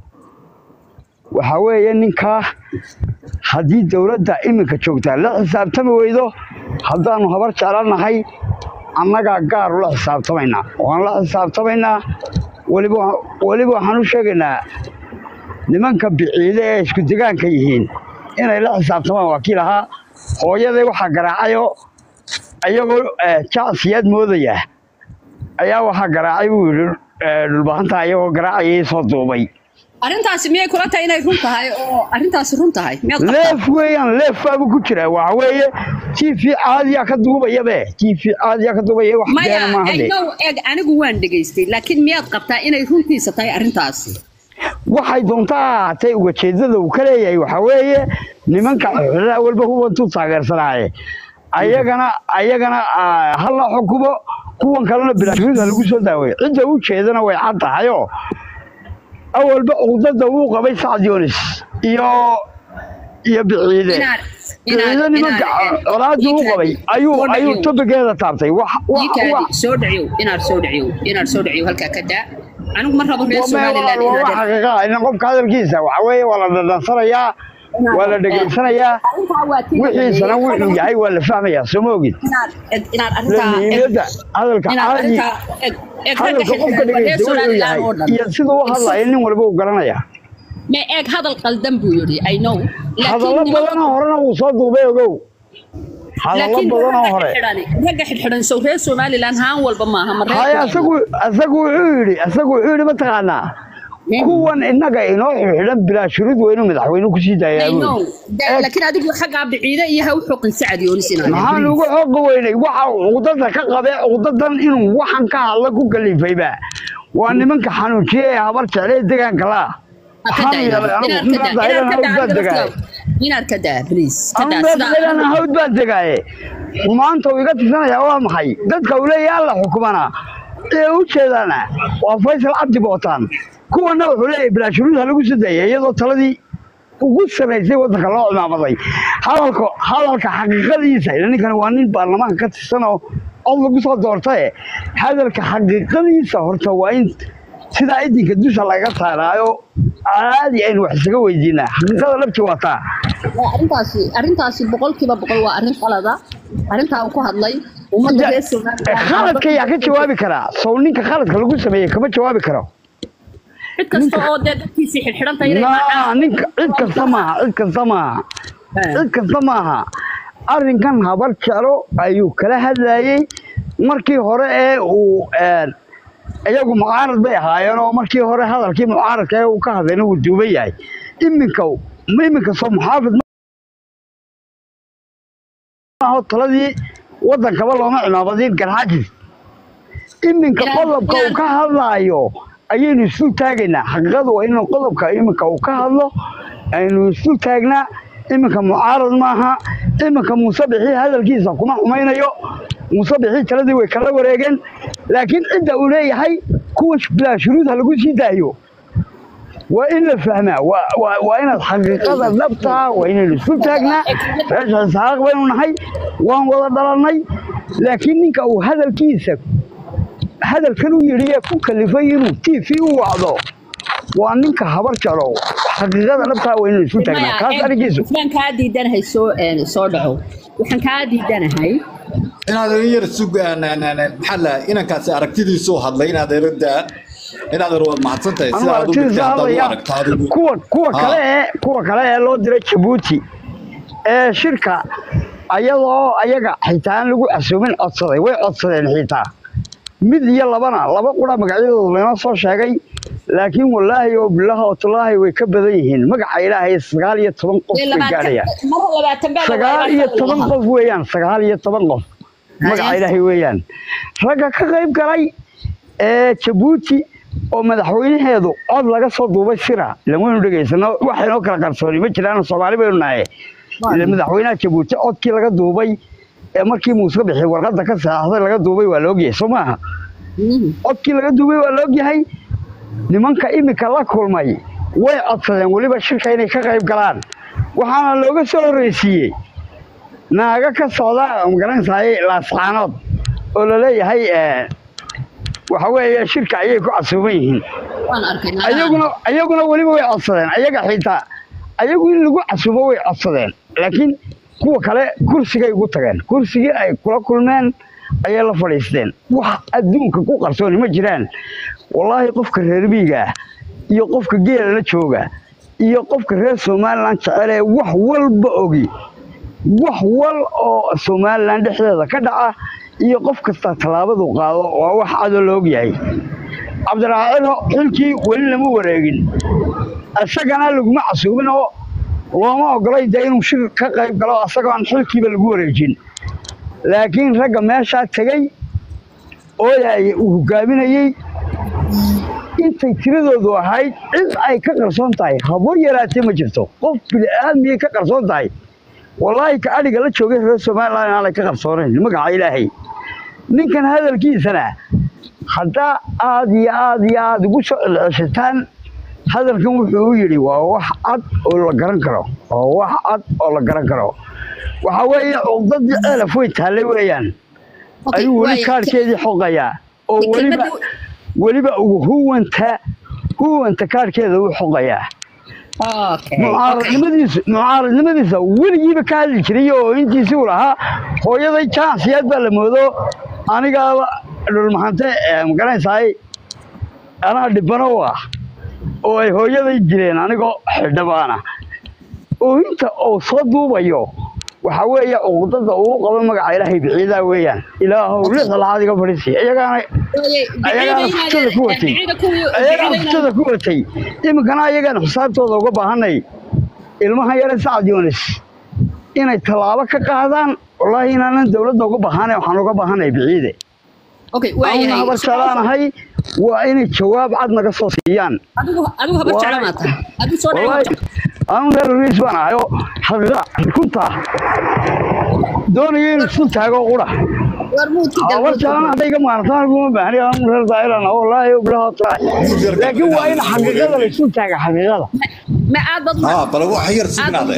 waxaa weeye ninkaa haddii dowladda iminka joogtaa la xisaabtami weydo haddaanu habar jeclanahay annagaa gaar ula xisaabtamaynaa waan la xisaabtamaynaa weliba weliba waxaan u sheegaynaa nimanka biciide ee isku degaanka yihiin inay la xisaabtamaan waa kii lahaa hooyaday waxaa garaacayoo iyagoo eh, jacsiyaad moodaya ayaa waxaa garaacay buu yidhi eh, dhulbahanta iyagoo garaacayay soo duubay arrintaasi miyay kula tahay inay run tahay oo arrintaasi run tahay miyaad qabtaa leef weeyaan leef baabu ku jira waxa weeye tv caadiyaa ka duubayabe tv caadiyaa ka duubaya wax maya beena maaha de aynow eg anigu waan dhegaystay laakiin miyaad qabtaa inay runtiisa tahay arrintaasi waxay doontaa ahaatee ugajeedada uu ka leeyahay waxaa weeye nimanka xidhaa walba hubantuu taageersanaaye ayagana ayagana ah, ha la xukumo kuwan kalena bilaashuruud ha lagu soo daaweeyo cidda u jeedana way cad tahayoo awalba cuqdada uu qabay sacad yoonis iyo iyo biciide inaad biciide nimanka colaadii uu qabay ayuu ayuu tobigeeda taabtay wax wax wax soo dhacyow inaad soo dhacyow inaad soo dhacyow halkaa ka daa anigu ma rabo reer waa somaliland waa inaad xaqiiqa ah in qofka hadalkiisa waxa weeye waa la dhadhansanayaa waa la dhegaysanayaa wixiisana wuxuu yahay waa la fahmayaa soo ma ogid inaad eg- inaad arrintaa eg- muhiimada hadalka inaad caadi arrintaa eg- eg ragga hadalka qofka xildhibaan waa reer dhegeysta wuxuu somaliland yahay oo dhan iyo siduu u hadlaya nin walba uu garanaya ma eeg hadal qaldan buu yidhi i know hadallo laakiin badanoo horena wuu soo duubay ogow hadallo laakiin badanoo ragga hore xidhxidhan ragga xidhxidhan sow reer somaliland haan walba maaha ma reer haya asagu asagu wuxuu yidhi asagu wuxuu yidhi mataqaanaa kuwan innaga inoo xidhan bilaa shuruud weynu madaxweyne kusii daayaa I buu know. yidhi. Da- laakiin adigu xaggaa biciide iyo ha u xoqin sacad yoonis inaad maxaan ugu xooga weynay waxa cuqdada ka qabee cuqdadan inuu waxan ka hadla ku kalifayba waa nimanka xanuujiye ee habar jeclee degaanka laa inaad ka daa please ka daa meelan sidaa hawd baan degaaye maanta uu iga tirsanaya waa maxay dadka uu leeyahay alla xukumana ee u jeedaana waa faysal cabdi bootaan kuwana wuxuu leeyahay bilaashuruud ha lagu sadeeya iyadoo taladii ugu samaysay waddanka loo cimaamaday hadalka hadalka xaqiiqadiisa ila ninkani waa nin baarlamaanka ka tirsan oo cod lagu soo doortaye hadalka xaqiiqadiisa horta waa in sidaa idinka dusha laga saaraayo caadi aynu wax isaga weydiinaa xaqiiqada labti waa taa arrintaasi arrintaasi boqolkiiba boqol waa arrin qalada arrintaa uu ku hadlay ummadda reer somaliland khaladka yaa ka jawaabi karaa sow ninka khaladka lagu sameeyey kama jawaabi karo cid kasta oo dee dadkiisii xidhxidhanta inay naa ninka cid kasta maaha cid kasta maaha cid kasta maaha arrinkan habar jeclo ayuu kala hadlayey markii hore ee uu een, iyagu mucaarad bay ahaayeen oo markii hore hadalkii mucaaradka ee uu ka hadlayna wuu duuban yahay iminka iminka soo muxaafid maaho taladii waddankaba looma cimaabadin garxajis iminka Ilaa- qodobka uu ka hadlaayo ayaynu isu taagaynaa xaqiiqadu waa inuu qodobka iminka uu ka hadlo aynu isu taagnaa iminka mucaarad maaha iminka muuse bixii hadalkiisa kuma xumaynayo muuse bixii taladii way kala wareegeen laakiin cidda uu leeyahay kuwa bilaa shuruud ha lagu sii daayo waa in la fahmaa waa- waa waa inaad xaqiiqada dhabtaa waa inaynu isu taagnaa reesha isxaaq baynu nahay waan wada dhalannay laakiin ninka uu hadalkiisa hadalkan u yidhi ee ku kalifay inuu t v u wacdo waa ninka habar jaro xaqiiqada dhabtaa waa inuu isu taagnaa kaas arigiisu waxaan kaa diidanahay soo een, soo dhaco waxaan kaa diidanahay inaad in yar sug maxaa la inankaasi aragtidiisu hadlay inaad eradaa inaad er waad mahadsan tahay anu sida aad u dhigtay aragtidiisa haddaad u hadlaya aragto adigu kuwa kuwa Ha. kale ee kuwa kale ee loo diray jabuuti ee shirka ayadoo ayaga xitaa aan lagu casuumin codsaday way codsadeen xitaa mid iyo labana laba qura magacyadooda laynoo soo sheegay laakiin wallaahi oo bilaahi oo tallaahi way ka badan yihiin magaca ilaahay sagaal iyo toban qof Ee, bay labaatan- gaadhayaan mara labaatan baa la sagaal wadaa, iyo baa la toban wadaa. qof weeyaan sagaal iyo toban qof magaca Haye. ilaahay weeyaan ragga ka qayb galay ee jabuuti oo madaxweynaheedu cod laga soo duubay sira ilan waynu dhegaysano waxaynoo kala qarsooni ma jiraan soomaali baynu nahay ila madaxweynaha jabuuti codkii laga duubay ee markii muuse bixi warqadda ka saxaxday laga duubay waa la ogyahay soo maaha Mhm. codkii laga duubay waa la ogyahay nimanka imika la kulmay way codsadeen weliba shirka inay ka qayb galaan waxaana looga soo horreysiiyey naaga ka socda magaranaysaay laascaanood oo laleeyahay eh, waxa weeye shirka ayay ku casuuban yihiin waan arkay naagaha. ayaguna ayaguna weliba way codsadeen ayaga xitaa ayagu in lagu casuubo way codsadeen laakiin kuwa kale kursigay ugu tageen kursigii ay kula kulmeen ayay la fadhiisteen wax adduunka ku qarsooni ma jiraan wallaahi qofka reer miyiga ah iyo qofka geela la jooga iyo qofka reer somalilan jecel ee wax walba ogi wax wal oo somalilan dhexdeeda ka dhaca iyo qof kasta tallaabadu qaado waa wax cadoo la ogyahay cabdiraacilo xilkii weli lama wareegin isagana laguma casuubin oo looma ogolay dee inuu shir ka qayb galo asagoo aan xilkiiba lagu wareejin laakiin ragga meeshaa tegey ooyay uu hogaaminayey intay tiradoodu ahayd cid ay ka qarsoon tahay habo yaraatee ma jirto qof bini'aadmiyay ka qarsoon tahay wallaahi ka adhiga la joogay reer somalilan aanay ka qarsoonayn magaca ilaahay ninkan hadalkiisana haddaa aad iyo aad iyo aad ugu soo celceshataan hadalkan wuxuu u yidhi waa wax cad oo la garan karo waa wax cad oo la garan karo waxa weeye cuqdadii ceelaf way taallay weeyaan Okay, ayuu weli waayo. kaarkeedii xoqayaa oo Kelmadii- weliba weliba ugu huwanta huwanta kaarkeeda u xoqayaa Okay, okay. mucaaradnimadiisa mucaaradnimadiisa weligiiba ka hadli jiray oo intiisii uu lahaa hooyaday jansiyaad baa la moodo anigaaba dhulmaxante magaranaysaay anaa dhibano u ah oo ay hooyaday dileen anigoo xildhibaana oo inta uu soo duubayo waxa weeye cuqdada uu qabo magaca ilaahay biciidaa weeyaan ilaahow lixda laxaad iga fadhiisi iyagaana ayagaana futada ku watay ayagaana futada ku watay iminkana ayagaan xisaabtooda uga baahanay ilmahan yare sacad yunis inay tallaabo ka qaadaan wallaahi inaanan dowladda uga baahanay waxaan uga baahanay biciide Okay, auna waayahay. habar jeclaanahay waa inay jawaab cad naga soo siiyaan Adigu adigu habar Waa- jeclaan tahay. Adigu soo dhaco. wallaahi anu reer riis baan ahay oo xaqiiqa runta doonaya inuu isu taago qura War muudki habar jeclaan hadday iga maartaan kuma baahni anu reer daa'iran wallaahi bilaha taala laakiin waa in xaqiiqada la isu taaga xaqiiqada Ma aad bad ها بل wax yar signaade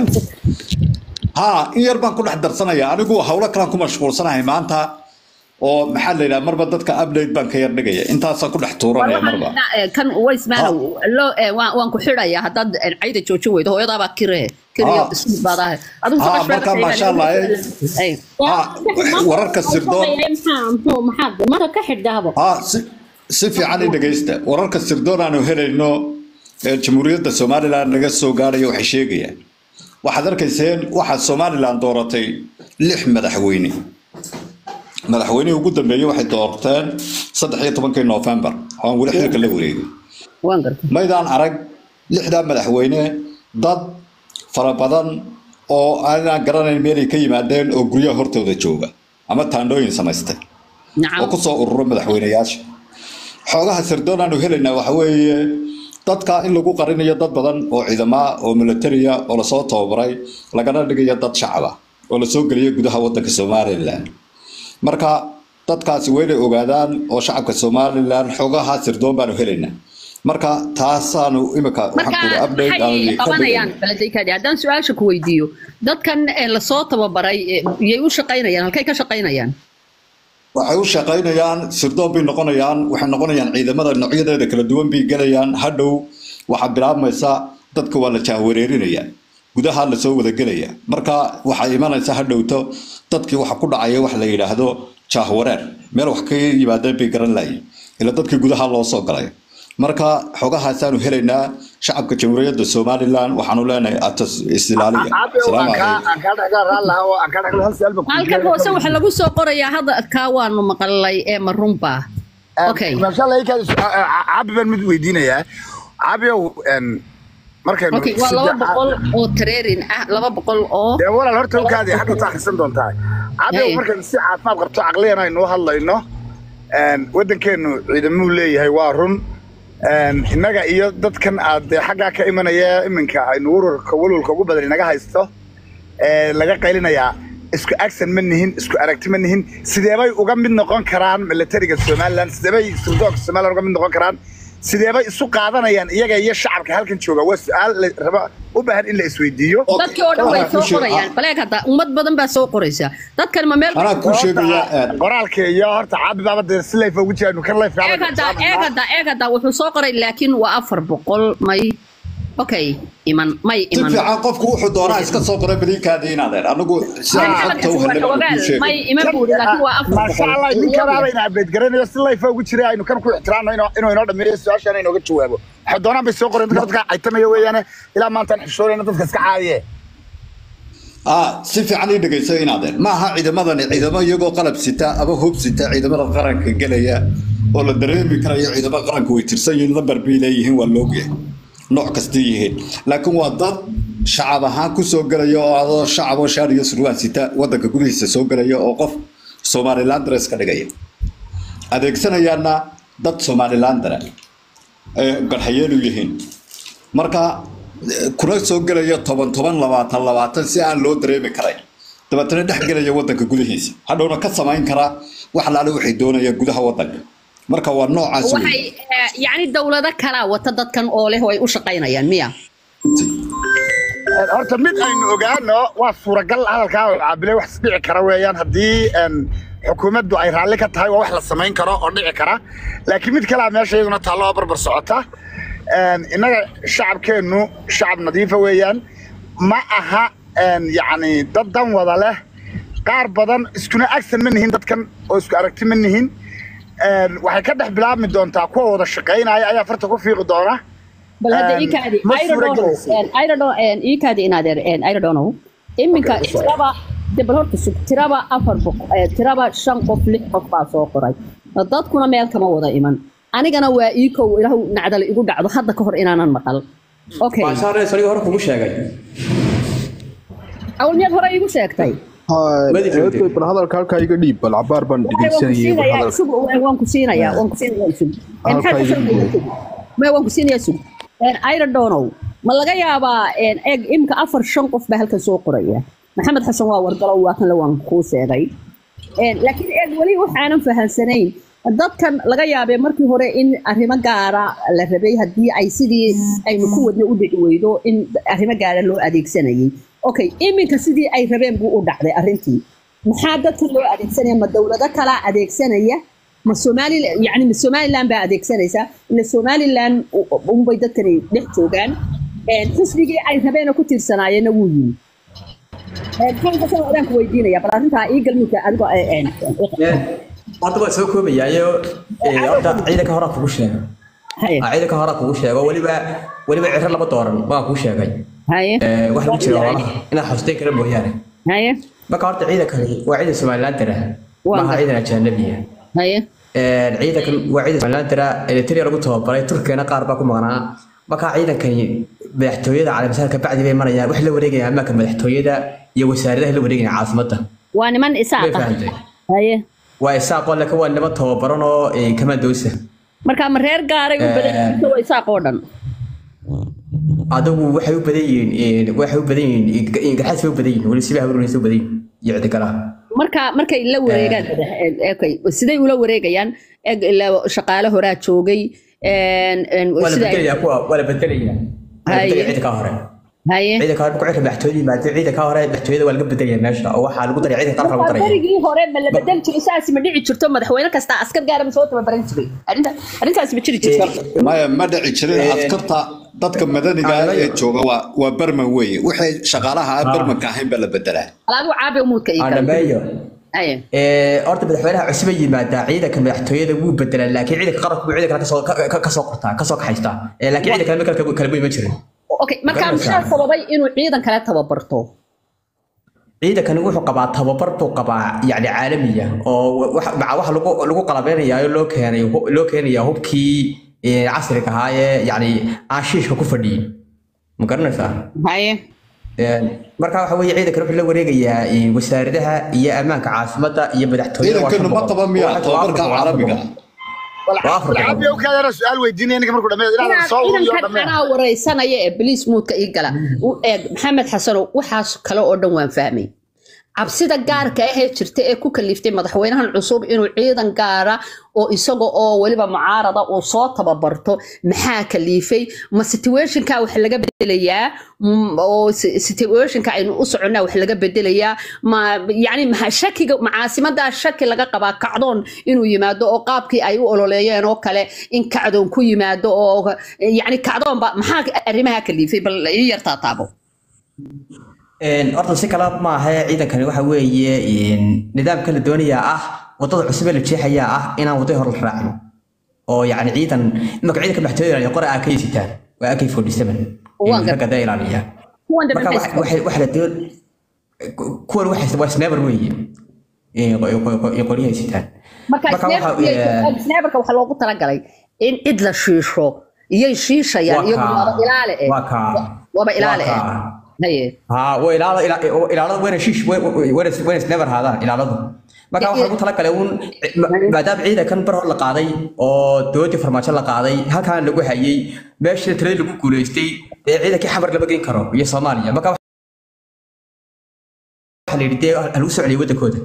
ها in yar baan ku dhex darsanaya anigu hawlo kalaan ku mashquulsanahay maanta oo maxaa la yidhaha marba dadka update baan ka yar dhigaya intaasaan ku dhex tuuranaya marba kan waysmaana loo waan waan ku xidhayaa haddaad cayda joojin weydo hooyadaa baa kire kiriyo Ah. ismid baad ahay adigu Ah, marka maasha Allah, Ay. ها wararka sirdoon marka ka xidhahabo ها si si fiican i dhegaysta wararka sirdoon aanu helayno ee jamhuuriyadda somalilan naga soo gaaraya waxay sheegayaan waxaad arkayseen waxaa somalilan dooratay lix madaxweyne madaxweynihii ugu dambeeyey waxay doorteen saddex iyo tobankii noofembar oo aan weli xilka la wareegin waan gartay maydaan arag lixdaa madaxweyne dad fara badan oo aanaan garanayn meelay ka yimaadeen oo guryaha hortooda jooga ama taandhooyin samaystay oo nacam kusoo ururo madaxweyneyaasha xoogaha sirdoon aanu helaynaa waxa weeye dadka in lagu qarinayo dad badan oo ciidamaa oo militariya oo lasoo tababaray lagana dhigayo dad shacaba oo lasoo geliyo gudaha wadanka somalilan marka dadkaasi waa inay ogaadaan oo shacabka somalilan xoogaha sirdoon baanu helaynaa marka taasaanu imika waxaan marka kuuri update maxay aanu ka qabanayaan dhigayna baladaykaadi haddaan su-aasha ku weydiiyo dadkan ee lasoo tababaray ee, yay u shaqaynayaan halkay ka shaqaynayaan waxay u shaqaynayaan sirdoon bay noqonayaan waxay noqonayaan ciidamada noocyadeeda kala duwan bay gelayaan hadhow waxaa bilaabmaysa dadka waa la jahwareerinaya gudaha lasoo wada gelaya marka waxaa imanaysa hadhowto dadkii waxa ku dhacaya wax la yidhaahdo jahwareer meel wax ka yimaadeen bay garan lahayen ila dadkii gudaha loo soo galay marka xogahaasaanu helaynaa shacabka jamhuuriyadda somalilan waxaanu leenahay atas isilaaliya salaamu calaykum halkan hoose waxaa lagu soo qorayaa hadalkaa waanu maqalay ee marunba okay cabi baan mid weydiinayaa cabiow markaynu okay waa laba boqol oo tareerin ah laba boqol oo dee walaal horta ukaadi hadda ta akhrisan doontaa cabiow Hey. markaynu si caafimaad qabto caqliyan aynu u hadlayno waddankeennu ciidamuu leeyahay waa run innaga iyo dadkan aad dee xaggaa ka imanaya iminka aynu ururka walwalka ugu badan inaga haysto ee laga qaylinayaa isku agsan ma nihin isku aragti ma nihin sideebay uga mid noqon karaan militariga somaliland sideebay sirdoonka somaliland uga mid noqon karaan sideebay isu qaadanayaan iyaga iyo shacabka halkan jooga waa su-aal la raba u baahan in la isweydiiyo dadkii oo dhan way soo qorayaan baleeg hadda ummad badan baa soo qoraysa dadkan ma meel anaa kuu sheegaya qoraalka iyo horta caabi baaba dee si layfa ugu jiraanu kan layfa eeg hadda eeg hadda eeg hadda wuxuu soo qoray laakiin waa afar boqol may okay iman may si iman fiican qofku wuxuu doonaa iska soo qoray badiinkaadii inaadeen anagu sidaan xogta u helay waan kuu sheegay may iman buuri laakiin waa afar maasha allah ninkanaba ina abeedgaranayo si layfa ugu jira aynu kan ku ixtiraamno inuu inuu inoo dhameeyo su-aashaan inooga jawaabo waxay doonaan bay soo qoreen dadka dadka caytamaya weeyaane ilaa maantaan xishoonayna dadka iska caaye ah si fiican ii dhegayso inaadeen ma aha ciidamadani ciidamo iyagoo qalab sita ama hub sita ciidamada qaranka gelaya oo la dareemi karayo ciidamada qaranka way tirsan yihiin lambar bay leeyihiin waa loogyahay nooc kasta yihiin laakiin waa dad shacab ahaan ku soo gelaya oo adoo shacab oo shaar iyo surwaal sita wadanka gudihiisa soo gelaya oo qof somalilandres ka dhigaya adeegsanayaana dad somalilandera ee garhayeelu yihiin marka eh, kuna soo gelaya toban toban labaatan labaatan si aan loo dareemi karayn dabeetana dhex gelaya wadanka gudihiisa hadhowna ka samayn karaa wax laale waxay doonayaan gudaha wadanka marka waa noocaas wey. waxay eh, yacni dowlado kalaa wata dadkan oo leh oo ay u shaqaynayaan miya horta mid aynu ogaano waa suuragal hadalkaa oo caabile wax dhici kara weeyaan haddii een, xukuumaddu ay raalli ka tahay waa wax la samayn karo oo dhici kara laakiin mid kalea meesha iyaduna taallo oo barbar socota Een, innaga shacabkeennu shacab nadiifa weeyaan ma aha een, yacni dad dan wada leh qaar badan iskuna agsan ma nihin dadkan oo isku aragti ma nihin Een, waxay ka dhex bilaabmi doontaa kuwa wada shaqaynaya ayaa farta ku fiiqi doona bal hadda Een, ii kaadi ma ayradono suuragelayso. ayradon ii kaadi inaadeer ayradono iminka tiraba de bal horta sug tiraba afar boqol eh, tiraba shan qof lix qof baa soo qoray dadkuna meel kama wada iman anigana waa ii kow ilaahu nacdal igu dhacdo hadda ka hor inaanan maqal okay maashaare saliga hore kugu sheegay awl miyaad hore iigu sheegtay Madi joogtay. bal hadalka halkaa iga dhiib bal cabaar baan Waxay, waan ku dhegeysanayay siinayaa hadalka sug waan ku siinayaa waan ku siinayaa sug Eh, maxaad Halkaa ku iga soo dhiib. maya waan ku siinayaa sug ayradonow ma laga yaabaa een, eeg imka afar shan qof baa halkan soo qoraya maxamed xasan waa wargalow waa kan le waan kuu sheegay Een, laakiin eeg weli waxaanan fahansanayn dadkan laga yaabee markii hore in arrimo gaara la rabay haddii ay sidii aynu ku wadna u dhici weydo in arrimo gaara loo adeegsanayay okay iminka sidii ay rabeen buu u dhacday arrintii maxaa dadkan loo adeegsanaya ma dowlado kalaa adeegsanaya ma somali yani ma somaliland baa adeegsanaysa ila somaliland u- unbay dadkani dhex joogaan Een, xisbigii ay rabeena ku tiirsanaayeenna wuu yimi Een, maxaan kasoo odaan ku weydiinaya bal arrintaa ii galmidka adigoo ee, een, horta waa soo koobayaayo eh, horta ciidanka hore kugu sheegay haye Ah, ciidanka hore kugu sheego weliba weliba ciro lama dooran waa kuu sheegay haye Eh, waxa ku jira walaha inaad xusteyn kara mooyaane haye marka horta ciidankani waa ciidan somaliland dara Waa maaha gartay. ciidan ajanabiya haye ciidankan waa ciidan somaliland dara eritrea lagu tababaray turkiyana qaar baa ku maqnaa marka ciidankani madaxtooyada calaamisaarka bacdi bay marayaan wax la wareegaya amaanka madaxtooyada iyo wasaaradaha la wareegaya caasimada waa niman Way isaaqa fahantay. haye waa isaaqoo laakiin waa niman tababaran oo eh, kamadoosa marka ma reer gaaray u badan yihiin mise waa isaaq oo dhan adigu waxay u badan yihiin waxay u badan yihiin garxaas bay u badan yihiin weli siba hawlunaysa u badan yihiin iyo ciddigalaha marka markay la wareegaan okay siday ula wareegayaan eg ilaa shaqaale horaa joogay een, een, waa la sida ay- bedelayaa kuwa waa la bedelayaa waa la Haye. bedelaya cidda ka hore haye ciidanka hore markuu cirka madaxtooyada yimaado ciidanka hore madaxtooyada waa laga bedelaya meesha oo waxaa lagu daraya ciidanka qaranka lagu markaa daraya berigii hore ma la bedel jiray saas ma dhici jirto madaxweyne kasta askar gaara ma soo tababaran jiray arrinta arrintaas ma jiri jirto maya ma dhici jirin askarta dadka madaniga ah ee jooga waa waa berman weeye waxay shaqaalaha aan bermanka ahayn baa la bedelaa alaadu caabi umuudka ii aan kale dhameeyo haye Ee, horta madaxweynaha cusub ay yimaadaa ciidanka madaxtooyada wuu bedelaa laakiin ciidanka qaranku wuu ciidanka kale kasoo ka- ka- kasoo qortaa kasoo kaxaystaa Ee, laakiin ciidanka kale kale kale ma iman jirin okay markaa Garanaysaa. maxaa sababay inuu ciidan kale tababarto ciidankani wuxuu qabaa tababar buu qabaa yacni caalamiya oo wax maca waxa lagu lagu qalabeynayaa loo keenay loo keenayaa hubkii ee, casriga ahaa ee yacni aan shiishka ku fadhiyin ma garanaysaa haye Een, marka waxa weeye ciidankan wuxuu la wareegayaa ee, wasaaradaha iyo ammaanka caasimadda iyo madaxtooyada waa ciidankanu ma shan qaba boqol. miya Waa- waa tababarka afar boqol, waa afar caalamiga boqol. Waa afar boqol. alcaabi u kaadana su-aal weydiinaya ninka markuu dhameeyo inaad inaan soo uriyo ciidankan dhameen anaa wareysanaya ee baliis muudka ii gala u eeg maxamed xasanow waxaas kale oo dhan waan fahmay cabsida gaarka ahee jirta ee ku kaliftay madaxweynahan cusub inuu ciidan gaara oo isaga oo weliba mucaarada uu soo tababarto maxaa kaliifay ma situationka wax laga bedelayaa Mm, oo si- situationka aynu u soconnaa wax laga bedelayaa ma yani ma shakiga macaasimadaa shaki laga qabaa kacdoon inuu yimaado oo qaabkii ay u ololeeyeen oo kale in kacdoon ku yimaado oo yani kacdoonba maxaa arrimaha kaliifay bal ii yartaa taabo Een, horta si kale maaha ciidankani waxa weeye een, nidaamka la doonayaa ah wadada cusub ee la jeexayaa ah inaan wadada hore la raacin oo yacni ciidan imaka ciidanka madaxtooyada ilaaliya qore aa ka yesitaan waa ak forty seven Waan gar- ragga dee ilaaliya kuwan marka dambe waxa- waxa waxa la doon kuwan waxay waa sniper weeye Ee, qo- qo- qo- qoryaha yesitaan marka marka waxa ee, sneberka waxaa loogu talagalay in cid la shiisho iyay shiishayaan Waa iyagu kaa. waaba ilaale eh Waa kaa. waaba ilaale Waa eh kaa. haye ها وإلى إلى إلى وين شيش وين وين وين نيفر هذا إلى هذا marka waxaa lagu talagalay uun maadaama ciidankan bar hor la qaaday oo dowladii farmaajo la qaaday halkaan lagu hayay meeshii tiradii lagu guuleystay ee ciidankii xamar lama geyn karo iyo soomaaliya marka waxaa la yidhi dee halagu soo celiyay waddankooda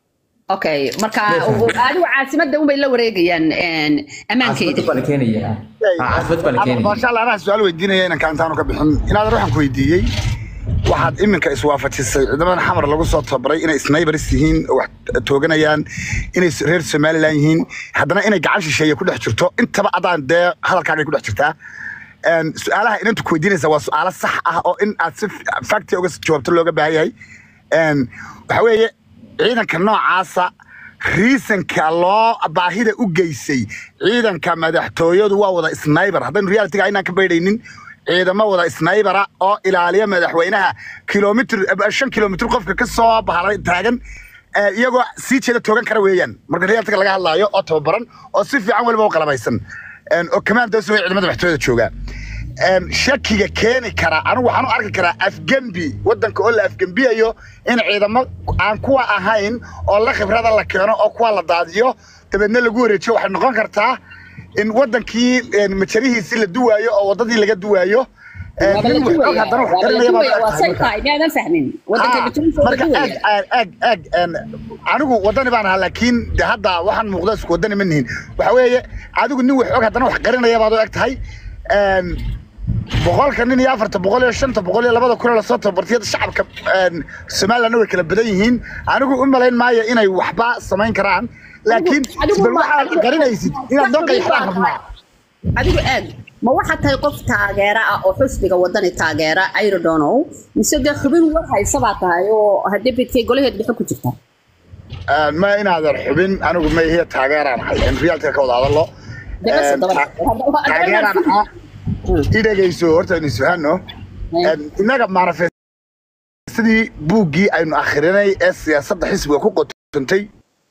okay marka Meeshaan. adigu caasimadda unbay la wareegayaan een, ammaankeeda caasimad baa la keenayaa Ha, caasimad baa la keenaya maasha allah anaa su-aal weydiinaya inanka intaanu ka bixin inaadan waxaan ku weydiiyey waxaad iminka iswaafajisay ciidamadan xamar lagu soo tababaray inay snaybaris yihiin oo wax tooganayaan inay reer somalilan yihiin haddana inay gacan shisheeye ku dhex jirto intaba adaan dee hadalkaagay ku dhex jirtaa Een, su-aalaha inantu ku weydiinaysa waa su-aalo sax ah oo in aad si fakti uga jawaabto looga baahan yahay Een, waxa weeye ciidanka noocaasa riisanka loo baahida u geysay ciidanka madaxtooyadu waa wada snaybar haddaynu realitiga aynaan ka baydhaynin ciidamo wada snaybara oo ilaaliya madaxweynaha kilomitr shan kilomitr qofka ka soo bahalay taagan eh, iyagoo sii jeeda toogan kara weeyaan marka realitiga laga hadlaayo oo tababaran oo si fiican weliba u qalabaysan Een, oo commandos way ciidamada madaxtooyada joogaa Een, shakiga keeni kara anigu waxaan u arki karaa afgembi wadanka oo la afgembiyayo in ciidamo aan kuwa ahayn oo la khibrada la keeno oo kuwa la daadiyo dabeedna lagu wareejiyo waxay noqon kartaa in wadankii een, majarihiisii la duwaayo oo wadadii laga duwaayo Een, waaba la nin wax og duwaya haddana wax waaba la garanaya baa duwaya waa la say arkaa tahay miyaadan fahmin wadanka Ah, bijirinta waa la marka duwaya ag ag ag een, anigu wadani baan ahaa laakiin de hadda waxaan muuqda isku wadani ma nihin waxa weeye adigu nin wax og haddana wax qarinaya baad u eg tahay Een, boqolka nin iyo afarta boqol iyo shanta boqol iyo labada kun ee lasoo tababartiyada shacabka een, somalilandna way kala badan yihiin anigu u malayn maayo inay waxba samayn karaan laakiin adigu bal ma- waxaad adigu- qarinaysid inaad noo qayxdaan rabnaa adigu aad ma waxaa tahay qof taageera ah oo xusbiga wadani taageera ayrodonow mise dee xubin war haysa baa tahay oo haddii bidkay golaheed dhexe ku jirta Een, ma inaadan xubin anigu ma ihe taageeraan ahay in realitiga ka wada hadallo Dee bas Een, haddaba- ta- haddaba- taageeraan haddaba- ahaa i dhegayso horta aynu isfahanno Een, innaga manifestadii buuggii aynu akhrinay ee siyaasadda xisbiga ku qotontay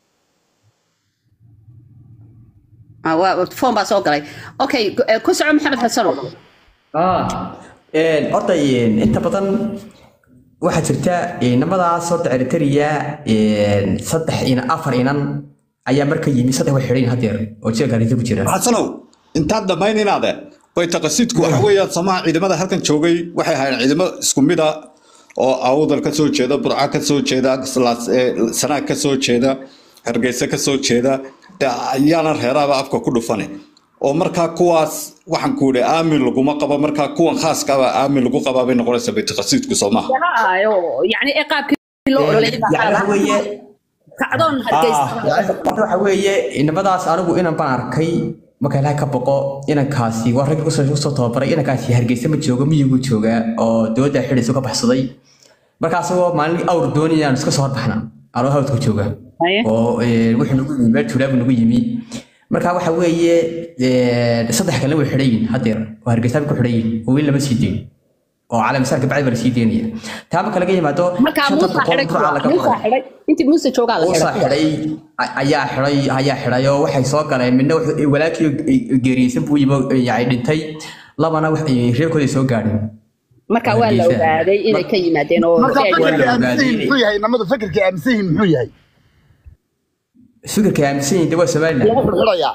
Ah, waa- foon baa soo galay okay ku- eh, ku soco maxamed xasanow Ah, een, horta een, inta badan waxaa jirta inamadaas horta eritrea een, saddex inan afar inan ayaa marka yimi saddex way xidhan hadeer oo jeelka hargeysa ku jira xasanow intaad dhammayn inaade baytaqasidku waxa weeyaan samaha ciidamada halkan joogay waxay ahaayeen ciidamo isku mid a oo awdal ka soo jeeda burca ka soo jeeda Slaas- ee, sanaag ka soo jeeda hargeysa ka soo jeeda dee ayaana reeraaba afka ku dhufane oo markaa kuwaas waxaan ku idhi aamin laguma qabo markaa kuwan khaaska aba aamin lagu qabaa bay noqonaysaa baytiqasiidku soo maha Haayo, yacni ee qaabkii loo ololeeyay baa yani waxa qaabaa. weeye kacdoon ah, hargeysa yani horta waxa weeye inamadaas anigu inan baan arkay marka ilaahay ka boqo inankaasi waa raggi kusoo kusoo tababaray inankaasi hargeysa ma joogo miyigu joogaa oo dowladda xidhiisa ka baxsaday marka asagoo maalin awr doonaya aan iska soo horbaxna anoo hawdka jooga Haye. oo eh, wuxuu nagu yimi meel tuulaabu nagu yimi marka waxa weeye eh, saddex kalena way xidhan yihin haddeer oo hargeysa bay ku xidhan yihin oo weli lama sii deyn oo calaamisaarka bacdi baa la sii deynaya taa marka laga yimaado markaa shanta muusa boqol xidhay burca laga muusa qoray xidhay intii muuse joogaa la uusa xidhay xidhay a- ayaa xidhay ayaa xidhay oo waxay soo galeen midna wuxuu- walaakii geeriyeysan buu yimi oo, yani dhintay labana wax- reerkooday soo gaadheen marka waa la Hargeysa. ogaaday inay ka yimaadeen oo marka ee, waa la fikirka aaminsan yihiin ogaaday. muxuu yahay namadu fikirka aaminsan yihiin muxuu yahay fikirka aaminsan yihiin de waa somaliland lagu xidhayaa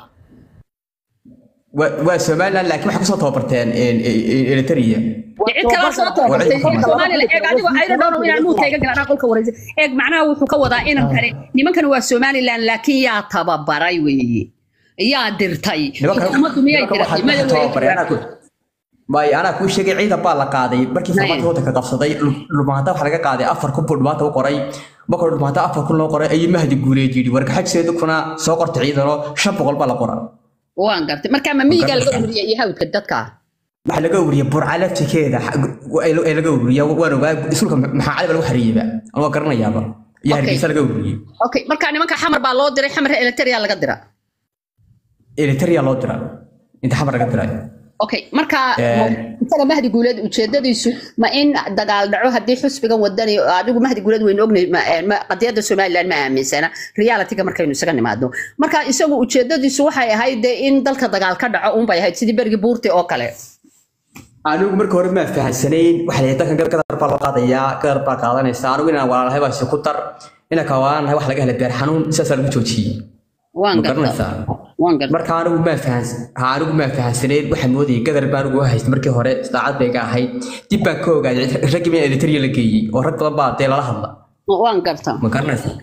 waa waa somaliland laakiin waxay kusoo tababarteen eritrea cid kale soo tababartay Soomaaliland eeg adigo ayda dhowr inaan muu tayga galaan qolka wareysa eeg macnaha wuxuu ka wadaa inan kale nimankan waa Soomaaliland laakiin yaa tababaray weeye yaa dirtay ummaddu miyay diratay maya weeye may anaa kuu sheegay ciidan baa la qaaday markii farmaajo waddanka qabsaday lumaanta waxaa laga qaaday afar kun buu dhumaanta u qoray markuu dhumaanta afar kun loo qoray ayuu mahdi guuleed yidhi wargaxajiseedu kuna soo qorta ciidanoo shan boqol baa la qora waan gartay marka ma miyiga laga uriyay iyo hawdka dadka waxaa laga uriyay burca laftigeeda ee laga uriya waan ogaa iskuulka maxaa cali baa lagu xariiyeyba aan waa garanayaaba iyo Okay. hargeysa laga uriyey okay marka nimanka xamar baa loo diray xamar electria laga dira eritrea loo dira inta xamar laga diray okay marka Ee. isaga mahdi guuleed ujeedadiisu ma in dagaal dhaco haddii xusbigan wadani adigu mahdi guuleed waynu ognahay ma- ee, ma- qadiyadda somaliland ma aaminsana realityga markaynu isaga nimaadno marka isagu ujeedadiisu waxay ahayd dee in dalka dagaal ka dhaco unbay ahayd sidii bergii buurti oo kale anigu marka hore ma fahansanayn waxaa la yidhi dalkan gadar baa loo qaadayaa gadar baa qaadanaysa anigu inaan walaalahay baa si ku dar inaan ka walaalahay wax laga helay beer xanuun sidaasaa lagu joojiyey waan ma gartaa garanaysaa waan gartaa marka anigu ma fahans ha anigu ma fahansanayn waxaan moodayay gadar baa anigu haystay markii hore islaacad bay ga ahayd dib baan ka ogaaday raggii baa eritrea la geeyey oo rag badan baa dee lala hadla waan gartaa ma garanaysaa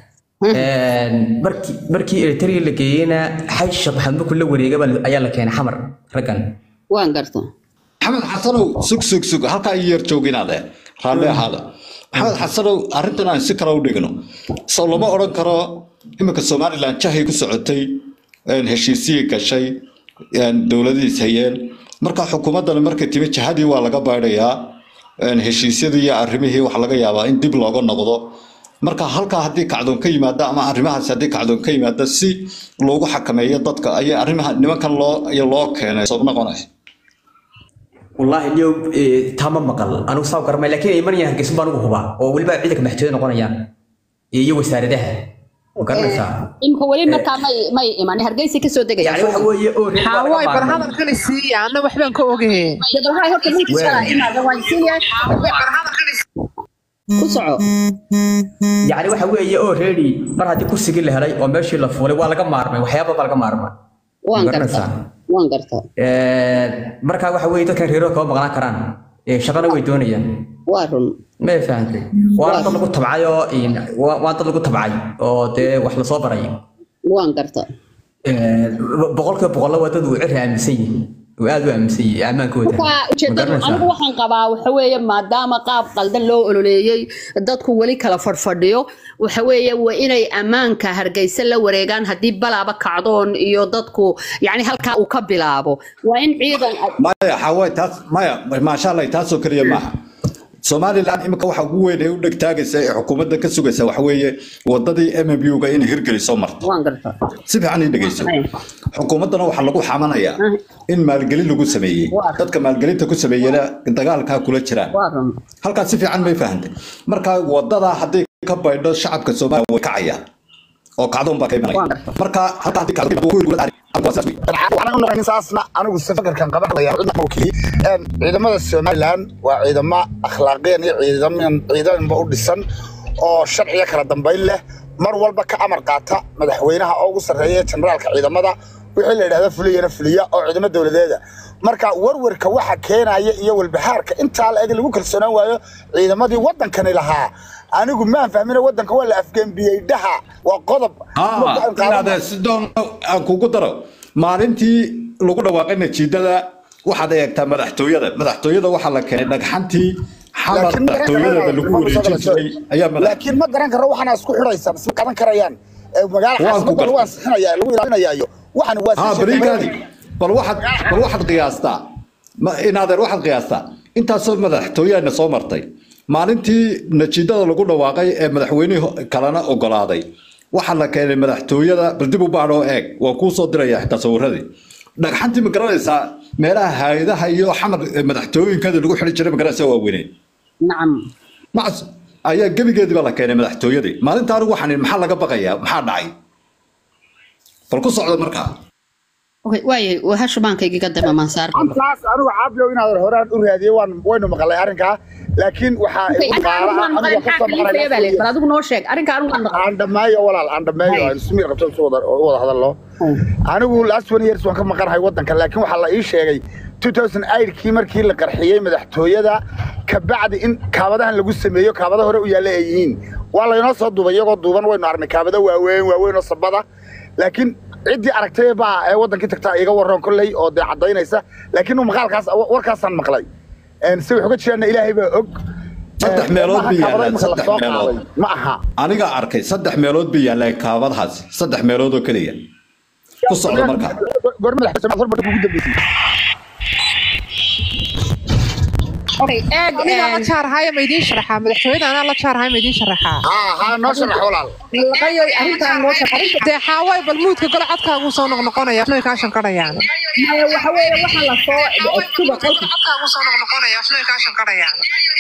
markii markii eritrea la geeyeyna xaj sheekh maxamed markuu la wareegay baa- ayaa la keenay xamar raggan waan gartaa maxamed xasanow sug sug sug halkaa ii yar jooginaade raalli ahaada maxamed xasanow arrintan aan si kale u dhigno soo lama odhan karo iminka somalilan jahay ku socotay een, heshiisiyii gashay een, dowladiis hayeen marka xukuumaddani markay timi jahadii waa laga baydhayaa een, heshiisyadii iyo arrimihii waxaa laga yaabaa in dib looga noqdo marka halkaa haddii kacdoon ka yimaada ama arrimahaas haddii kacdoon ka yimaada si loogu xakameeyo dadka ayay arrimaha nimankan loo iyo loo keenay soo noqonaysa والله اليوم إيه تام مقل انا وصاو كرمي لكن يمن يهرجس بان ugu hubaa oo waliba ciidanka maxkamada noqonayaan iyo wasaaradaha وقرنسا imka weli markaa may may iman hargeysa ka soo degaya يعني waxa weeye oo hawaay bar hadalkani siiya anna waxbaan ka ogahe dadalhay horta midkiisa inaada waan siinaya ku soco يعني waxa weeye oo ready mar hadii kursigii la helay oo meeshii la fuulay waa laga maarmay waxyaabo baa laga maarmay waan Garanaysaa? gartaa waan gartaa ee marka waxa weeye dadkan reero kaba maqnaan karaan ee shaqana way doonayaan waa run ma fahantay waa dad lagu tabcay oo in waa dad lagu tabcay oo dee wax la soo baray waan gartaa boqolkiiba boqolla waa dad uu cir aaminsan yihiin uu aad u aaminsan yahay ammaankooda marka ujeedadu Ma garanaysaa? anigu waxaan qabaa waxa weeye maadaama qaab qaldan loo ololeeyey dadku weli kala fadhfadhiyo waxa weeye waa inay ammaanka hargeysa la wareegaan haddii balaaba kacdoon iyo dadku yani halkaa uu ka bilaabo waa in ciidan maya xawaay taas maya maasha allah taasoo keliya maaha somalilan imika waxa ugu weyn ee u dhegtaagaysa ee xukuumadda ka sugaysa waxa weeye wadadii mmu-ga inay hirgeliso marto waan gartaa si fiican ii dhegeyso xukuumaddana waxaa lagu xamanaya in maalgelin lagu sameeyey Waa. dadka maalgelinta ku sameeyena dagaalkaa kula jiraan waa run halkaas si fiican may fahantay marka wadadaa haddii ka baydho shacabka soomaaliya way kacayaan oo kacdoon baa ka imanaya Waa. marka halkaa haddii kacdoon ku hirgula waa saas wey. waxaan u noqonin saasna anigu si fakarkan qabanaya cidna ma wakili Een, ciidamada somalilan waa ciidamo akhlaaqeen iyo ciidaman ciidanba u dhisan oo sharciyo kala dambayn leh mar walba ka amar qaata madaxweynaha oo ugu sarreeya generaalka ciidamada wixii la yidhahda fuliyana fuliya oo ciidamo dowladeeda marka warwarka waxa keenaya iyo walbahaarka intaa la eg lagu kalsoonaan waayo ciidamadii waddankani lahaa anigu maan fahmina waddanka waa la afgembiyey dhaha waa qodob Ah, inaad sidoon aan kugu daro maalintii lagu dhawaaqay natiijada waxaad eegtaa madaxtooyada madaxtooyada waxaa la keenay dhagxantii xamar laakiin ma garan madaxtooyadeeda lagu karayaan wareejin jiray ayaa madax laakiin ma garan karo waxaana isku xidhaysaan isma qaban karayaan Ee, magaala Waan ku xaasimadda lagu gartay. ansixinaya lagu ilaalinayaayo waxaan waa ها sii بريغادي بل واحد بل واحد قياستا ما إن هذا واحد قياستا أنت صوب مدحتويا إن صوب مرتي maalintii natiijada lagu dhawaaqay ee madaxweynihii kalena ogolaaday waxaa la keenay madaxtooyada bal dib u baadh oo eeg waa kuu soo diraya xitaa sawiradii dhagxantii ma garanaysaa meelaha hay-adaha iyo xamar ee madaxtooyinkeeda lagu xidhi jiray ma garanaysaa waa weyneen nacam macas ayaa gebigeedii baa la keenay madaxtooyadii maalinta anigu waxaan ihi, maxaa laga baqayaa maxaa dhacay bal ku socda markaa Okay, waayay waa hashubaankaygiga dama maansaar antaas anigu caabiyo inaad horaan u raadiyey waan waynu maqalay arrinkaa laakiin waxaa igu qaala aniga ka soo maqanaya bal adigu noo sheeg arrinka anigu waan maqlay aan dhammeeyo walaal aan dhammeeyo aan ismiir qabto isu wada u wada hadalno anigu last one years waan ka maqanahay waddanka laakiin waxaa la ii sheegay 2008kii markii la qarxiyey madaxtooyada kabacdi in kaabadahan lagu sameeyo kaabada hore u yaalla ay yihiin waa laynoo soo duubay iyagoo duuban waynu aragnay kaabada waaweyn waaweyn oo sabada laakiin ciddii aragtay baa ee waddankii tagtaa iga warroon kolley oo dee caddaynaysa laakiin uu maqaalkaas warkaasaan maqlay si wax uga jiraana ilaahay baa og saddex meelood bay kaabada yaallaan imika la saddex soo meelood qaaday ma aha aniga arkay saddex meelood bay yaallaan kaabadahaas saddex meelood oo keliya ku socda markaa goor madaxweyne hormar ugu dambeysay Okay, eeg anigaa la jaarahaya ma idiin sharaxaa madaxtooyada anaa la jaarahaya ma idiin sharaxaa haa haa noo sharax walaal laqayo arrintaan noo sheeg arrinta dee xaaway bal muudka gole codkaaguu soo noqnoqonaya waxna way kaa shanqarayaan maya waxa weeye waxa la soo suba qolka codkaaguu soo noqnoqonaya waxna way kaa shanqarayaan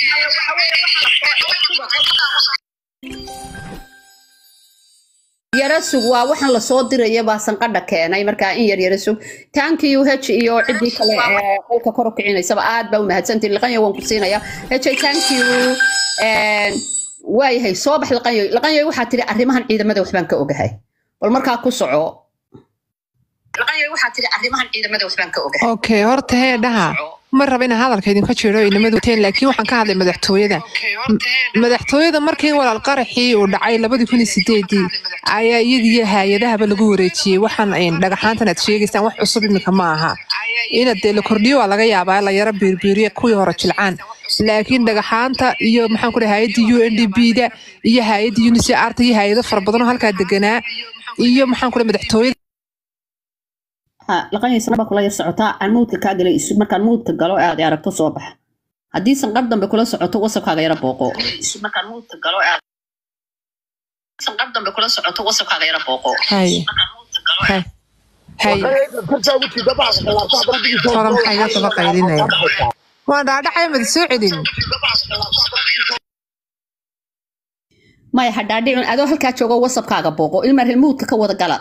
yara sug waa waxaan lasoo diraya baa sanqadha keenay markaa in yar yara sug taankiyu h iyo ciddii kale ee qolka kor u kicinaysaba aad baa u mahadsantihin liqanya waan ku siinaya h tankiyu waayahay soo bax liqanyoy liqanyoy waxaa tiri arrimahan ciidamada waxbaan ka ogahay bal markaa ku soco liqanyoy waxaa tiri arrimahan ciidamada waxbaan ka ogahay okay horta hee dhaha ma raba inaan hadalka idinka jiro inamadu wateen laakiin waxaan ka hadlay madaxtooyada M- madaxtooyada markii walaal qaraxii uu dhacay labadii kun iyo sideedii ayaa iyadiyo hay-adahaba lagu wareejiyey waxaan een, dhagaxaantan aad sheegaysaan wax cusub iminka ma aha ina dee la kordhiyo waa laga yaabaa la yara biirbiiriya kuwii hore jilcaan laakiin dhagaxaanta iyo maxaan ku dhahay hay-adda u n d b da iyo hay-adda unicr ta iyo hay-ado fara badan oo halkaa deganaa iyo maxaan ku dhahay madaxtooyada laqanyay sanaba kula yar socotaa aan muudka kaa galay isu markaan muudka galo aad i aragto soo bax haddii sanqar dambe kula socoto wasabkaaga yara booqo markaan muudka galo aad sanqar dambe kula socoto wasabkaaga yara booqo hay hay hay kortaa ugu jiida bacda khilaafta haddana digii soo hore maxaa iga daba qaylinaya waan dhaadhacaya mada soo celin maya hadhaadhicun adoo halkaa joogo wasabkaaga booqo ilma reer muudka ka wada gala